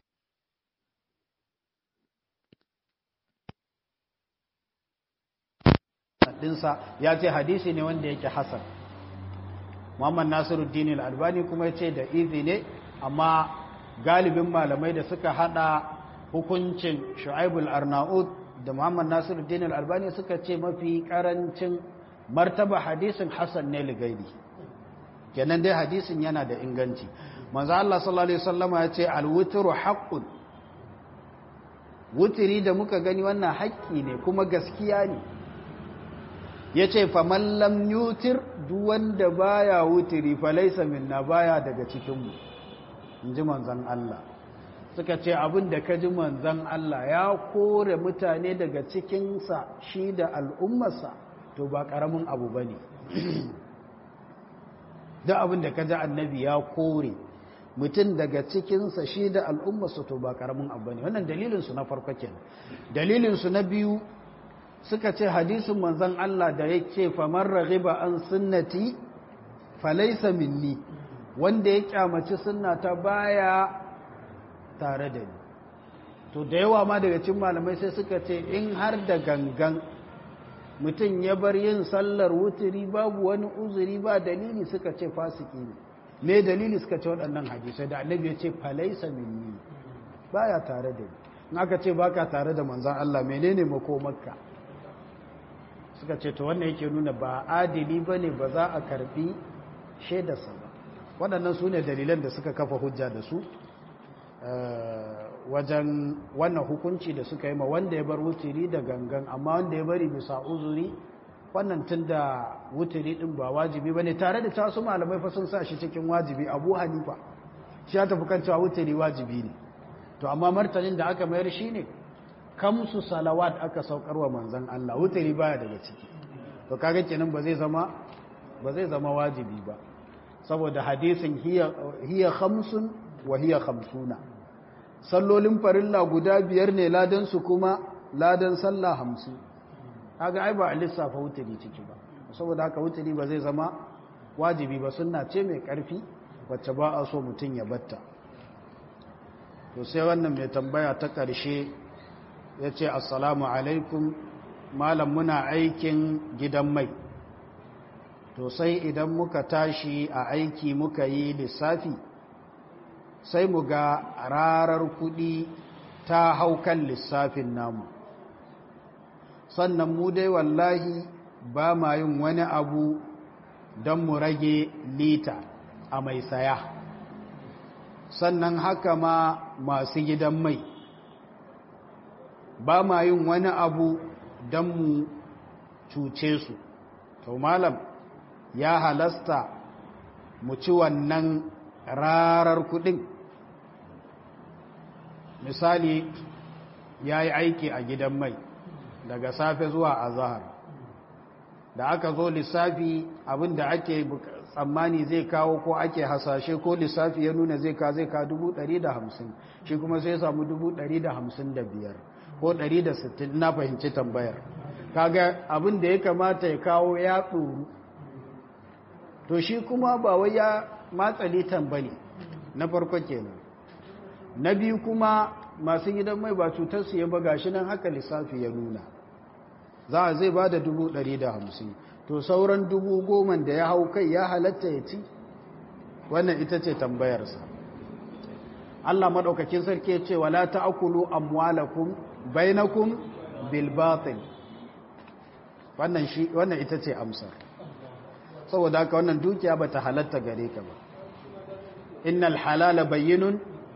dinsa ya ce hadisi ne wanda yake hasan muhammad nasiruddin al-albani kuma ya ce da izi ne amma galibin malamai da suka hada hukuncin shu'aibul arnaud da muhammad nasiruddin al-albani suka ce mafi karancin martaba hadisin hasan ne ligaidi kenan dai hadisin yana da inganci manzo Allah sallallahu alaihi wasallama ya ce alwitru haqqun wutiri da muka gani wannan haƙƙi ne kuma gaskiya ne yace faman lam yutir duk wanda baya wutiri fa laysa minna baya daga cikin mu inji manzon Allah suka ce abin da kaji manzon Allah ya kore mutane daga cikin sa shi da al'ummarsa to ba karamin abu bane da abin da kaji annabi ya kore mutum daga cikinsa shi da al'ummarsa to ba karamin abu ne wannan dalilinsu na farko kenan dalilinsu na biyu suka ce hadisin manzon Allah da yake famar raghiba an sunnati falaysa minni wanda ya kyamaci sunnata baya tare da ni to da yawa ma daga cikin malamai sai suka ce in har da gangan mutum ya bar yin sallar wuturi babu wani uzuri ba dalili suka ce fasiki ne me dalili suka ce waɗannan hadisai da annabi ya ce falaisa minni baya tare da ni in aka ce baka tare da manzan Allah menene makomarka suka ce to wannan yake nuna ba adili bane ba za a karbi shaidarsa ba waɗannan su ne dalilan da suka kafa hujja da su wajen wannan hukunci da suka yi ma wanda ya bar wutiri da gangan amma wanda ya bari bisa uzuri wannan tun da wutiri ɗin ba wajibi ba ne tare da tasu malamai fa sun sa shi cikin wajibi abu hanifa shi ya tafi kan cewa wutiri wajibi ne to amma martanin da aka mayar shi ne kamsu salawat aka saukar wa manzan Allah wutiri baya daga ciki to kaga kenan ba zai zama ba zai zama wajibi ba saboda hadisin hiya hiya khamsun wa hiya khamsuna sallolin farilla guda biyar ne ladan su kuma ladan sallah hamsin kaga ai ba a lissafa wutiri ciki ba saboda haka wutiri ba zai zama wajibi ba sunna ce mai karfi wacce ba a so mutum ya batta to sai wannan mai tambaya ta ƙarshe ya ce assalamu alaikum malam muna aikin gidan mai to sai idan muka tashi a aiki muka yi lissafi sai mu ga rarar kuɗi ta hau kan lissafin namu sannan mu dai wallahi ba ma yin wani abu don mu rage lita a mai saya sannan haka ma masu gidan mai ba ma yin wani abu don mu cuce su to malam ya halasta mu ci wannan rarar kudin misali ya yi aiki a gidan mai daga safe zuwa azahar da aka zo lissafi abinda ake tsammani zai kawo ko ake hasashe ko lissafi ya nuna zai ka zai ka hamsin shi kuma sai samu biyar ko sittin na fahimci tambayar kaga abin da ya kamata ya kawo ya tsoro to shi kuma ba wai ya matsali tambali na farko kenan na biyu kuma masu gidan mai ba cutar su ya baga shi nan haka lissafi ya nuna za a zai ba da hamsin to sauran dubu goman da ya hau kai ya halatta ya ci wannan ita ce tambayarsa Allah maɗaukakin sarki ce wala ta'kulu amwalakum bainakum bil batil wannan shi wannan ita ce amsar saboda haka wannan dukiya bata halatta gare ka ba innal halala bayyinun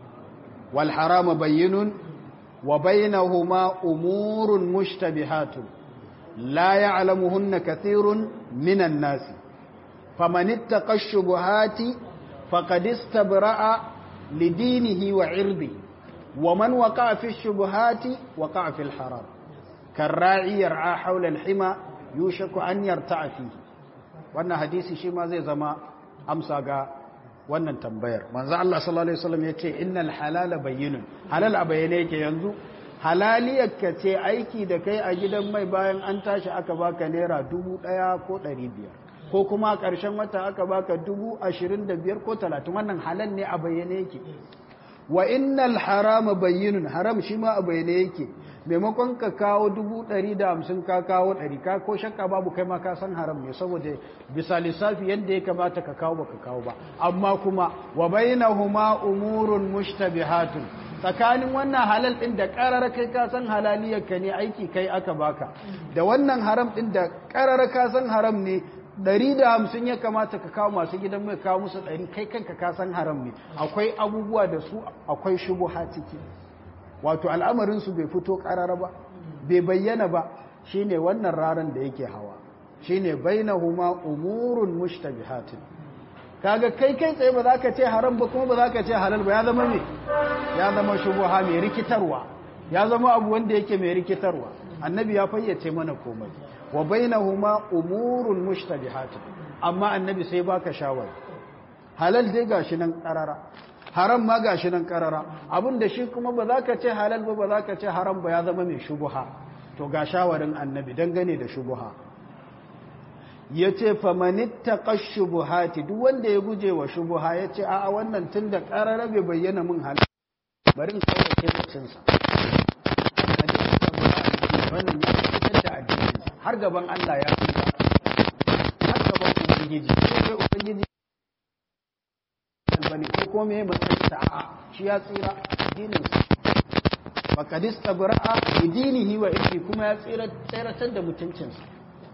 wal harama bayyinun wa bainahuma umurun mushtabihatun la ya'lamuhunna kathirun minan nasi faman ittaqa ash-shubuhati faqad istabra'a lidinihi wa 'irdihi ومن وقع في الشبهات وقع في الحرام كالراعي يرعى حول الحمى يوشك أن يرتع فيه wannan hadisi shi ma zai zama amsa ga wannan tambayar manzo Allah sallallahu alaihi wasallam yace innal halala bayyinun halal a bayyane yake yanzu halaliyarka ce aiki da kai a gidan mai bayan an tashi aka baka naira dubu ɗaya ko ɗari biyar ko kuma a ƙarshen wata aka baka dubu ashirin da biyar ko talatin wannan halal ne a bayyane yake wa innal harama bayyinun haram shi ma a bayyane yake maimakon ka kawo dubu ɗari da hamsin ka kawo ɗari ka ko shakka babu kai ma ka san haram ne saboda bisa lissafi yadda ya kamata ka kawo baka kawo ba amma kuma wa bainahuma umurun mushtabihatun tsakanin wannan halal ɗin da ƙarar kai ka san halaliyarka ne aiki kai aka baka da wannan haram ɗin da ƙarar ka san haram ne ɗari da hamsin ya kamata ka kawo masu gidan mai kawo musu ɗari kai kanka ka san haram ne akwai abubuwa da su akwai shubuha ciki wato al'amarinsu bai fito ƙarara ba bai bayyana ba shine wannan raran da yake hawa shine bainahuma umurun mushtabihatin kaga kai kai tsaye ba za ka ce haram ba kuma ba za ka ce halal ba ya zama me ya zama shubuha mai rikitarwa ya zama abu wanda yake mai rikitarwa annabi ya fayyace mana komai wa bainahuma umurun mushtabihatin amma annabi sai baka shawara halal dai gashi nan karara haram ma gashi nan karara abinda shi kuma ba za ka ce halal ba ba za ka ce haram ba ya zama mai shubuha to ga shawarin annabi dangane da shubuha ya ce famanitta shubuhati duk wanda ya guje wa shubuha ya ce a wannan tun da karara bai bayyana min halal bari in kawo cinsa wannan ya fitar da addininsa har gaban Allah ya fi har gaban Ubangiji sai Ubangiji halal bane ko ko me matsayin ta a shi ya tsira addinin sa faqad istabra'a bi dinihi wa irdi kuma ya tsira tsiratar da mutuncin sa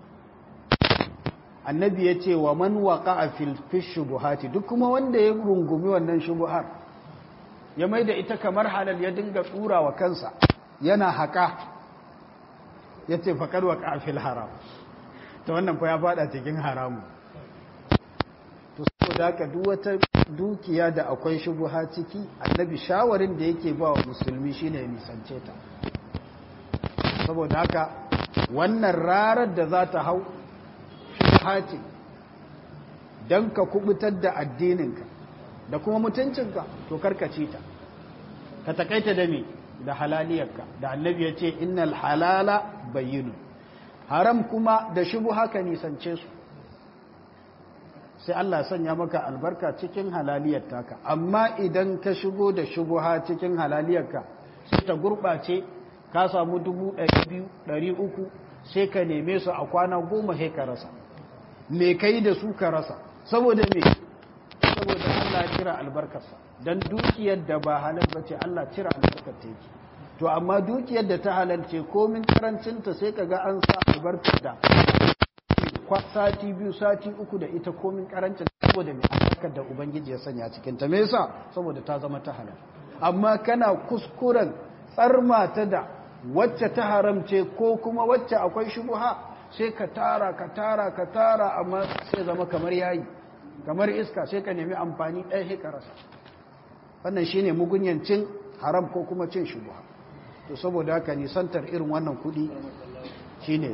annabi ya ce wa man waqa'a fil shubuhati duk kuma wanda ya rungumi wannan shubuhar ya maida ita kamar halal ya dinga tsura wa kansa yana haka yace faqad waqa'a fil haram to wannan fa ya fada cikin haramu to saboda haka duk wata dukiya da akwai shubuha ciki annabi shawarin da yake ba wa musulmi shine ya nisance ta saboda haka wannan rarar da za ta hau shubuha ce don ka kubutar da addininka da kuma mutuncinka to karkace ta ka takaita da me da halaliyarka da annabi ya ce innal halala bayyinu haram kuma da shubuha ka nisance su sai Allah sanya maka albarka cikin halaliyar taka amma idan ka shigo da shubuha cikin halaliyarka sai ta gurɓace ka samu dubu ɗari biyu ɗari uku sai ka neme su a kwana goma sai ka rasa me kai da su ka rasa saboda me saboda Allah cira albarkarsa don dukiyar da ba halal ba ce Allah cira albarkar ta yake to amma dukiyar da ta halalce komin karancinta sai ka ga an sa albarkar da sati biyu sati uku da ita komin karancin saboda mai albarkar da ubangiji ya sanya cikin ta me yasa saboda ta zama ta halal amma kana kuskuren tsarma ta da wacce ta haramce ko kuma wacce akwai shubuha sai ka tara ka tara ka tara amma sai zama kamar yayi kamar iska sai ka nemi amfani ɗaya sai ka rasa wannan shine mugunyancin haram ko kuma cin shubuha to saboda haka nisantar irin wannan kuɗi shine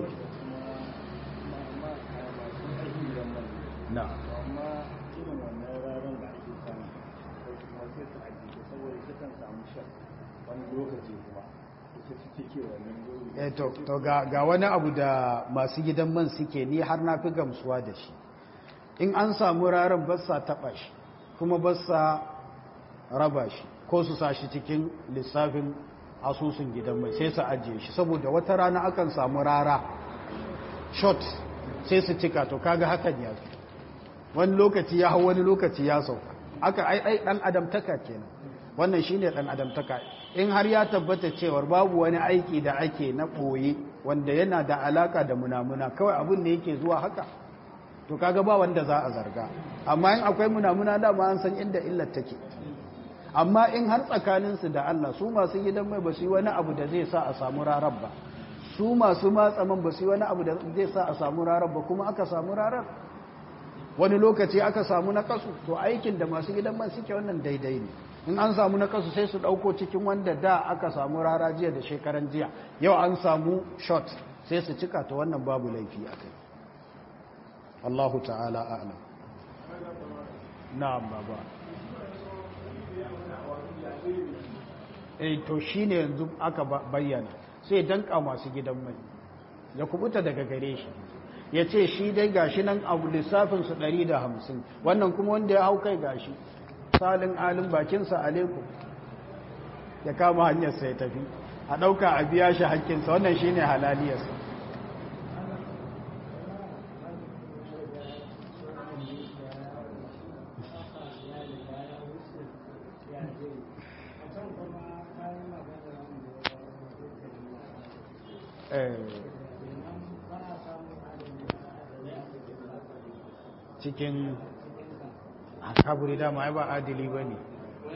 na amma irin wannan ranar da ake samu ko kuma sai su ajiye saboda su kan samu shan wani lokaci kuma ita suke ke wannan lokaci eh to to ga ga wani abu da masu gidan man suke ni har na fi gamsuwa da shi in an samu rarar ba sa taba shi kuma ba sa raba shi ko su sa shi cikin lissafin asusun gidan mai sai su ajiye shi saboda wata rana akan samu rara shot sai su cika to kaga hakan ya fi wani lokaci ya hau wani lokaci ya sauka aka ai ai dan adamtaka kenan wannan shine dan adamtaka in har ya tabbata cewar babu wani aiki da ake na boye wanda yana da alaka da munamuna kawai abun ne yake zuwa haka to kaga ba wanda za a zarga amma in akwai munamuna da ma an san inda illar take amma in har tsakanin su da Allah su masu gidan mai ba su yi wani abu da zai sa a samu rarar ba su masu matsaman ba su yi wani abu da zai sa a samu rarar ba kuma aka samu rarar wani lokaci aka samu na kasu to aikin da masu gidan man suke wannan daidai ne in an samu na kasu sai su dauko cikin wanda da aka samu rara jiya da shekaran jiya yau an samu shot sai su cika ta wannan babu laifi a kai Allahu ta'ala a'lam na'am baba eh to shine yanzu aka bayyana sai danka masu gidan mai ya kubuta daga gare shi ya ce shi dai gashi nan abu lissafinsu ɗari da hamsin wannan kuma wanda ya hau kai gashi salin alin bakinsa alaikum ya kama hanyarsa ya tafi a ɗauka a biya shi hakkinsa wannan shi ne halaliyarsa cikin kaburi dama ai ba adili ba ne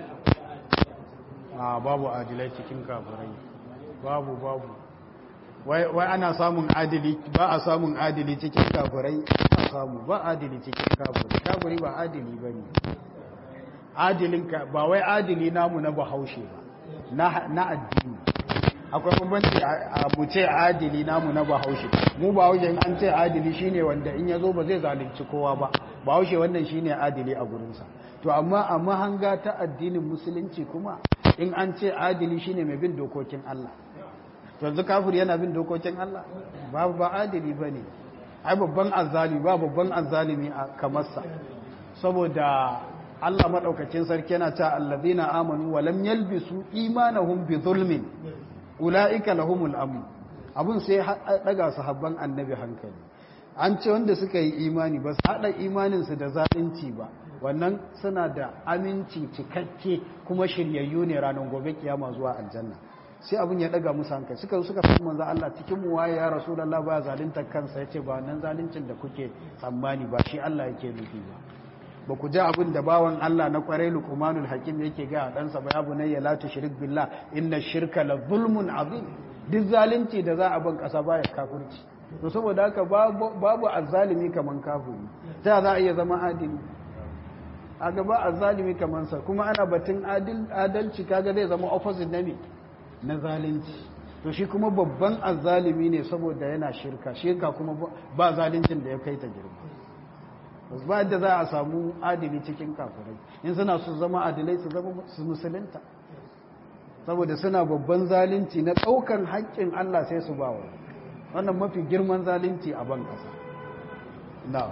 a babu adilai cikin kaburai babu babu wai ana samun adili ba a samun adili cikin kaburai ba samu ba adili cikin kaburi kaburi ba adili ba ne adilin ka ba wai adili namu na bahaushe ba na addini akwai bambanci a mu ce adili namu na bahaushe mu bahaushe in an ce adili shine wanda in ya zo ba zai zalunci kowa ba bahaushe wannan shine adili a gurinsa to amma a mahanga ta addinin musulunci kuma in an ce adili shine mai bin dokokin Allah to yanzu kafir yana bin dokokin Allah ba ba adili bane ai babban azzalimi ba babban azzalimi a kamarsa saboda Allah madaukakin sarki yana ta allazina amanu wa lam yalbisu imanahum bi zulmin ulaika lahumul amn abun sai daga sahabban annabi hankali an ce wanda suka yi imani ba su haɗa imaninsu da zalunci ba wannan suna da aminci cikakke kuma shiryayyu ne ranar gobe kiyama zuwa aljanna sai abin ya daga musu hankali suka suka fi manzo Allah cikin mu waye ya rasulullah ba zalunta kansa yace ba wannan zaluncin da kuke tsammani ba shi Allah yake nufi ba ba ku ji abin da bawan Allah na kwarai luqmanul hakim yake ga ɗansa ba ya bunayya la tushrik billah inna shirka la zulmun azim duk zalunci da za a ban kasa baya kafirci to saboda haka babu azzalimi kaman kafiri ta za a iya zama adili a gaba azzalimi kaman sa kuma ana batun adalci kaga zai zama opposite na me na zalunci to shi kuma babban azzalimi ne saboda yana shirka shirka kuma ba zaluncin da ya kai ta girma ba yadda za a samu adili cikin kafirai in suna su zama adilai su zama su musulunta saboda suna babban zalunci na ɗaukan haƙƙin Allah sai su bawa wannan mafi girman zalunci a ban ƙasa na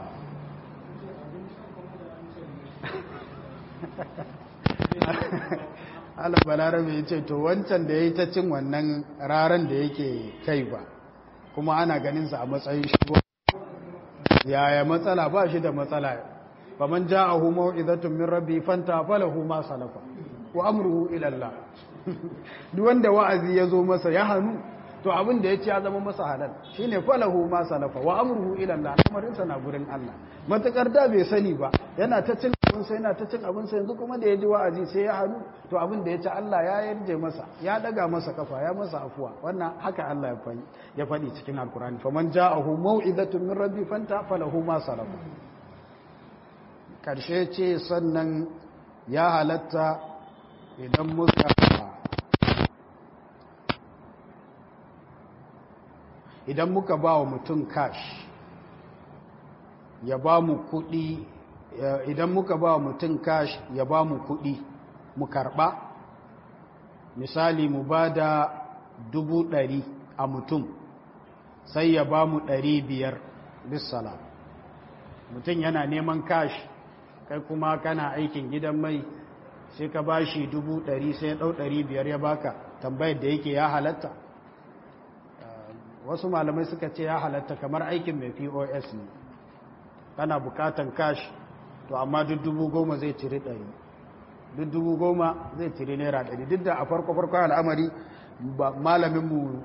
Allah balarabe ya ce to wancan da ya yi ta cin wannan raran da yake kai ba kuma ana ganinsa a matsayin shi yaya matsala ba shi da matsala faman ja'ahu mau'izatun min rabbi fanta falahu ma salafa wa amruhu ila Allah duk wanda wa'azi ya zo masa ya hanu to abin da ya ci ya zama masa halal shine falahu ma salafa wa amruhu ila Allah lamarin sa na gurin Allah matakar da bai sani ba yana ta cin abin sa yana ta cin abin sa yanzu kuma da ya ji wa'azi sai ya hanu to abin da ya ci Allah ya yarje masa ya daga masa kafa ya masa afuwa wannan haka Allah ya faɗi ya faɗi cikin alkurani faman ja'ahu mau'izatun min rabbi fanta falahu ma salafa karshe ce sannan ya halatta idan muka idan muka ba wa mutum cash ya ba mu kudi idan muka ba wa mutum cash ya ba mu kudi mu karba misali mu ba da dubu ɗari a mutum sai ya ba mu ɗari biyar bisala mutum yana neman cash kai kuma kana aikin gidan mai sai ka ba shi dubu ɗari sai ɗau ɗari biyar ya baka tambayar da yake ya halatta wasu malamai suka ce ya halatta kamar aikin mai pos ne kana bukatan cash to amma duk dubu goma zai ciri ɗari duk dubu goma zai ciri naira ɗari duk da a farko-farko al'amari malaminmu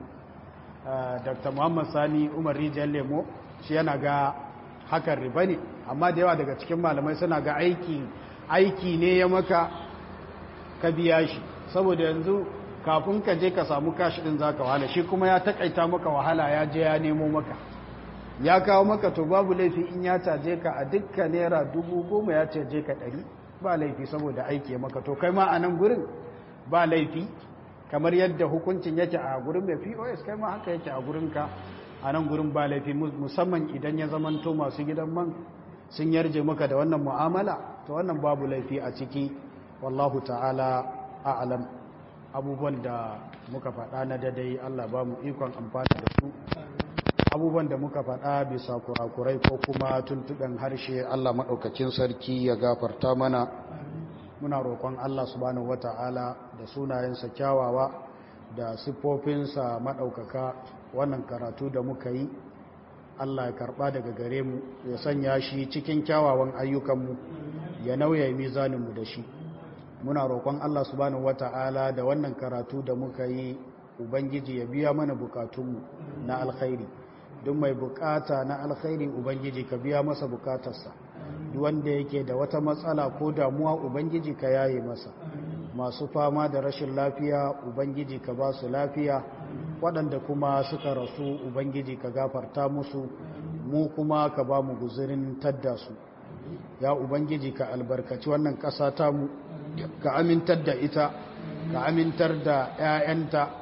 dr muhammad sani umar rijiyar lemo shi yana ga hakan riba ne amma da yawa daga cikin malamai suna ga aiki aiki ne ya maka ka biya shi saboda yanzu kafin ka je ka samu kashi din zaka wahala shi kuma ya takaita maka wahala ya je ya nemo maka ya kawo maka to babu laifi in ya caje ka a dukkan naira dubu goma ya caje ka ɗari ba laifi saboda aiki ya maka to kai ma a nan gurin ba laifi kamar yadda hukuncin yake a gurin mai pos kai ma haka yake a gurinka a nan gurin ba laifi musamman idan ya zamanto masu gidan man sun yarje maka da wannan mu'amala to wannan babu laifi a ciki wallahu ta'ala a'lam abubuwan da muka faɗa na dadai Allah ba mu ikon amfani da su abubuwan da muka faɗa bisa kurakurai ko kuma tuntuɓen harshe Allah maɗaukakin sarki ya gafarta mana muna roƙon Allah subhanahu wata'ala da sunayensa kyawawa da siffofinsa maɗaukaka wannan karatu da muka yi Allah ya karɓa daga gare mu ya sanya shi cikin kyawawan ayyukanmu ya nauya mizaninmu da shi muna roƙon Allah subhanahu wata'ala da wannan karatu da muka yi ubangiji ya biya mana bukatunmu na alkhairi duk mai bukata na alkhairi ubangiji ka biya masa bukatarsa duk wanda yake da wata matsala ko damuwa ubangiji ka yaye masa masu fama da rashin lafiya ubangiji ka ba su lafiya waɗanda kuma suka rasu ubangiji ka gafarta musu mu kuma ka ba mu guzurin tadda su ya ubangiji ka albarkaci wannan ƙasa tamu ka amintar da ita ka amintar da 'ya'yanta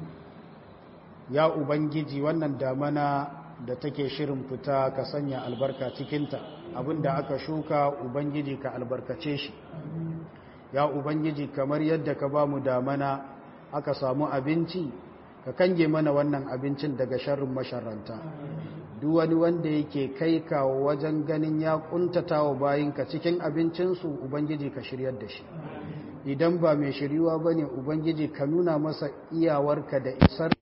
ya ubangiji wannan damana da take shirin fita ka sanya albarka cikinta abinda aka shuka ubangiji ka albarkace shi ya ubangiji kamar yadda ka ba mu damana aka samu abinci ka kange mana wannan abincin daga sharrin masharanta duk wani wanda yake kai kawo wajen ganin ya kuntata wa bayinka cikin abincinsu ubangiji ka shiryar da shi idan ba mai shiryuwa ba ne ubangiji ka nuna masa iyawarka da isar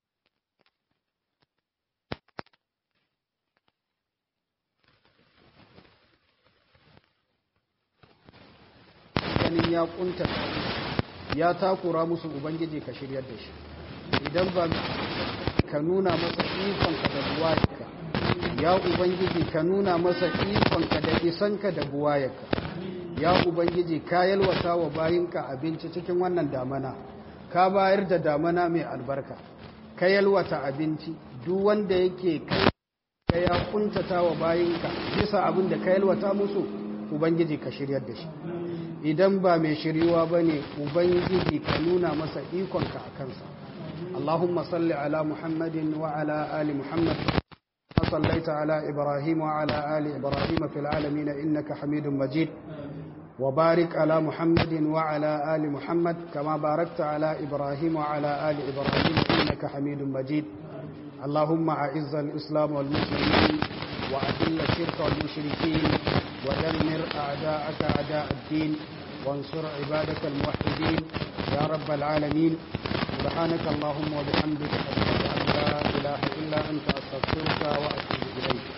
ya kunta ya takura musu ubangiji ka shiryar da shi idan ba ka nuna masa ikonka da buwayarka ya ubangiji ka nuna masa ikonka da isanka da buwayarka ya ubangiji ka yalwata wa bayinka abinci cikin wannan damana ka bayar da damana mai albarka ka yalwata abinci duk wanda yake kai ka ya kuntata wa bayinka bisa abin da ka yalwata musu ubangiji ka shiryar da shi idan ba mai shiryuwa ba ne ubangiji ka nuna masa ikonka a kansa allahumma salli ala muhammadin wa ala ali muhammad صليت على إبراهيم وعلى آل إبراهيم في العالمين إنك حميد مجيد وبارك على محمد وعلى آل محمد كما باركت على إبراهيم وعلى آل إبراهيم إنك حميد مجيد اللهم أعز الإسلام والمسلمين وأذل الشرك والمشركين ودمر أعداءك أعداء الدين وانصر عبادك الموحدين يا رب العالمين سبحانك اللهم وبحمدك أشهد أن لا إله إلا أنت أستغفرك وأتوب إليك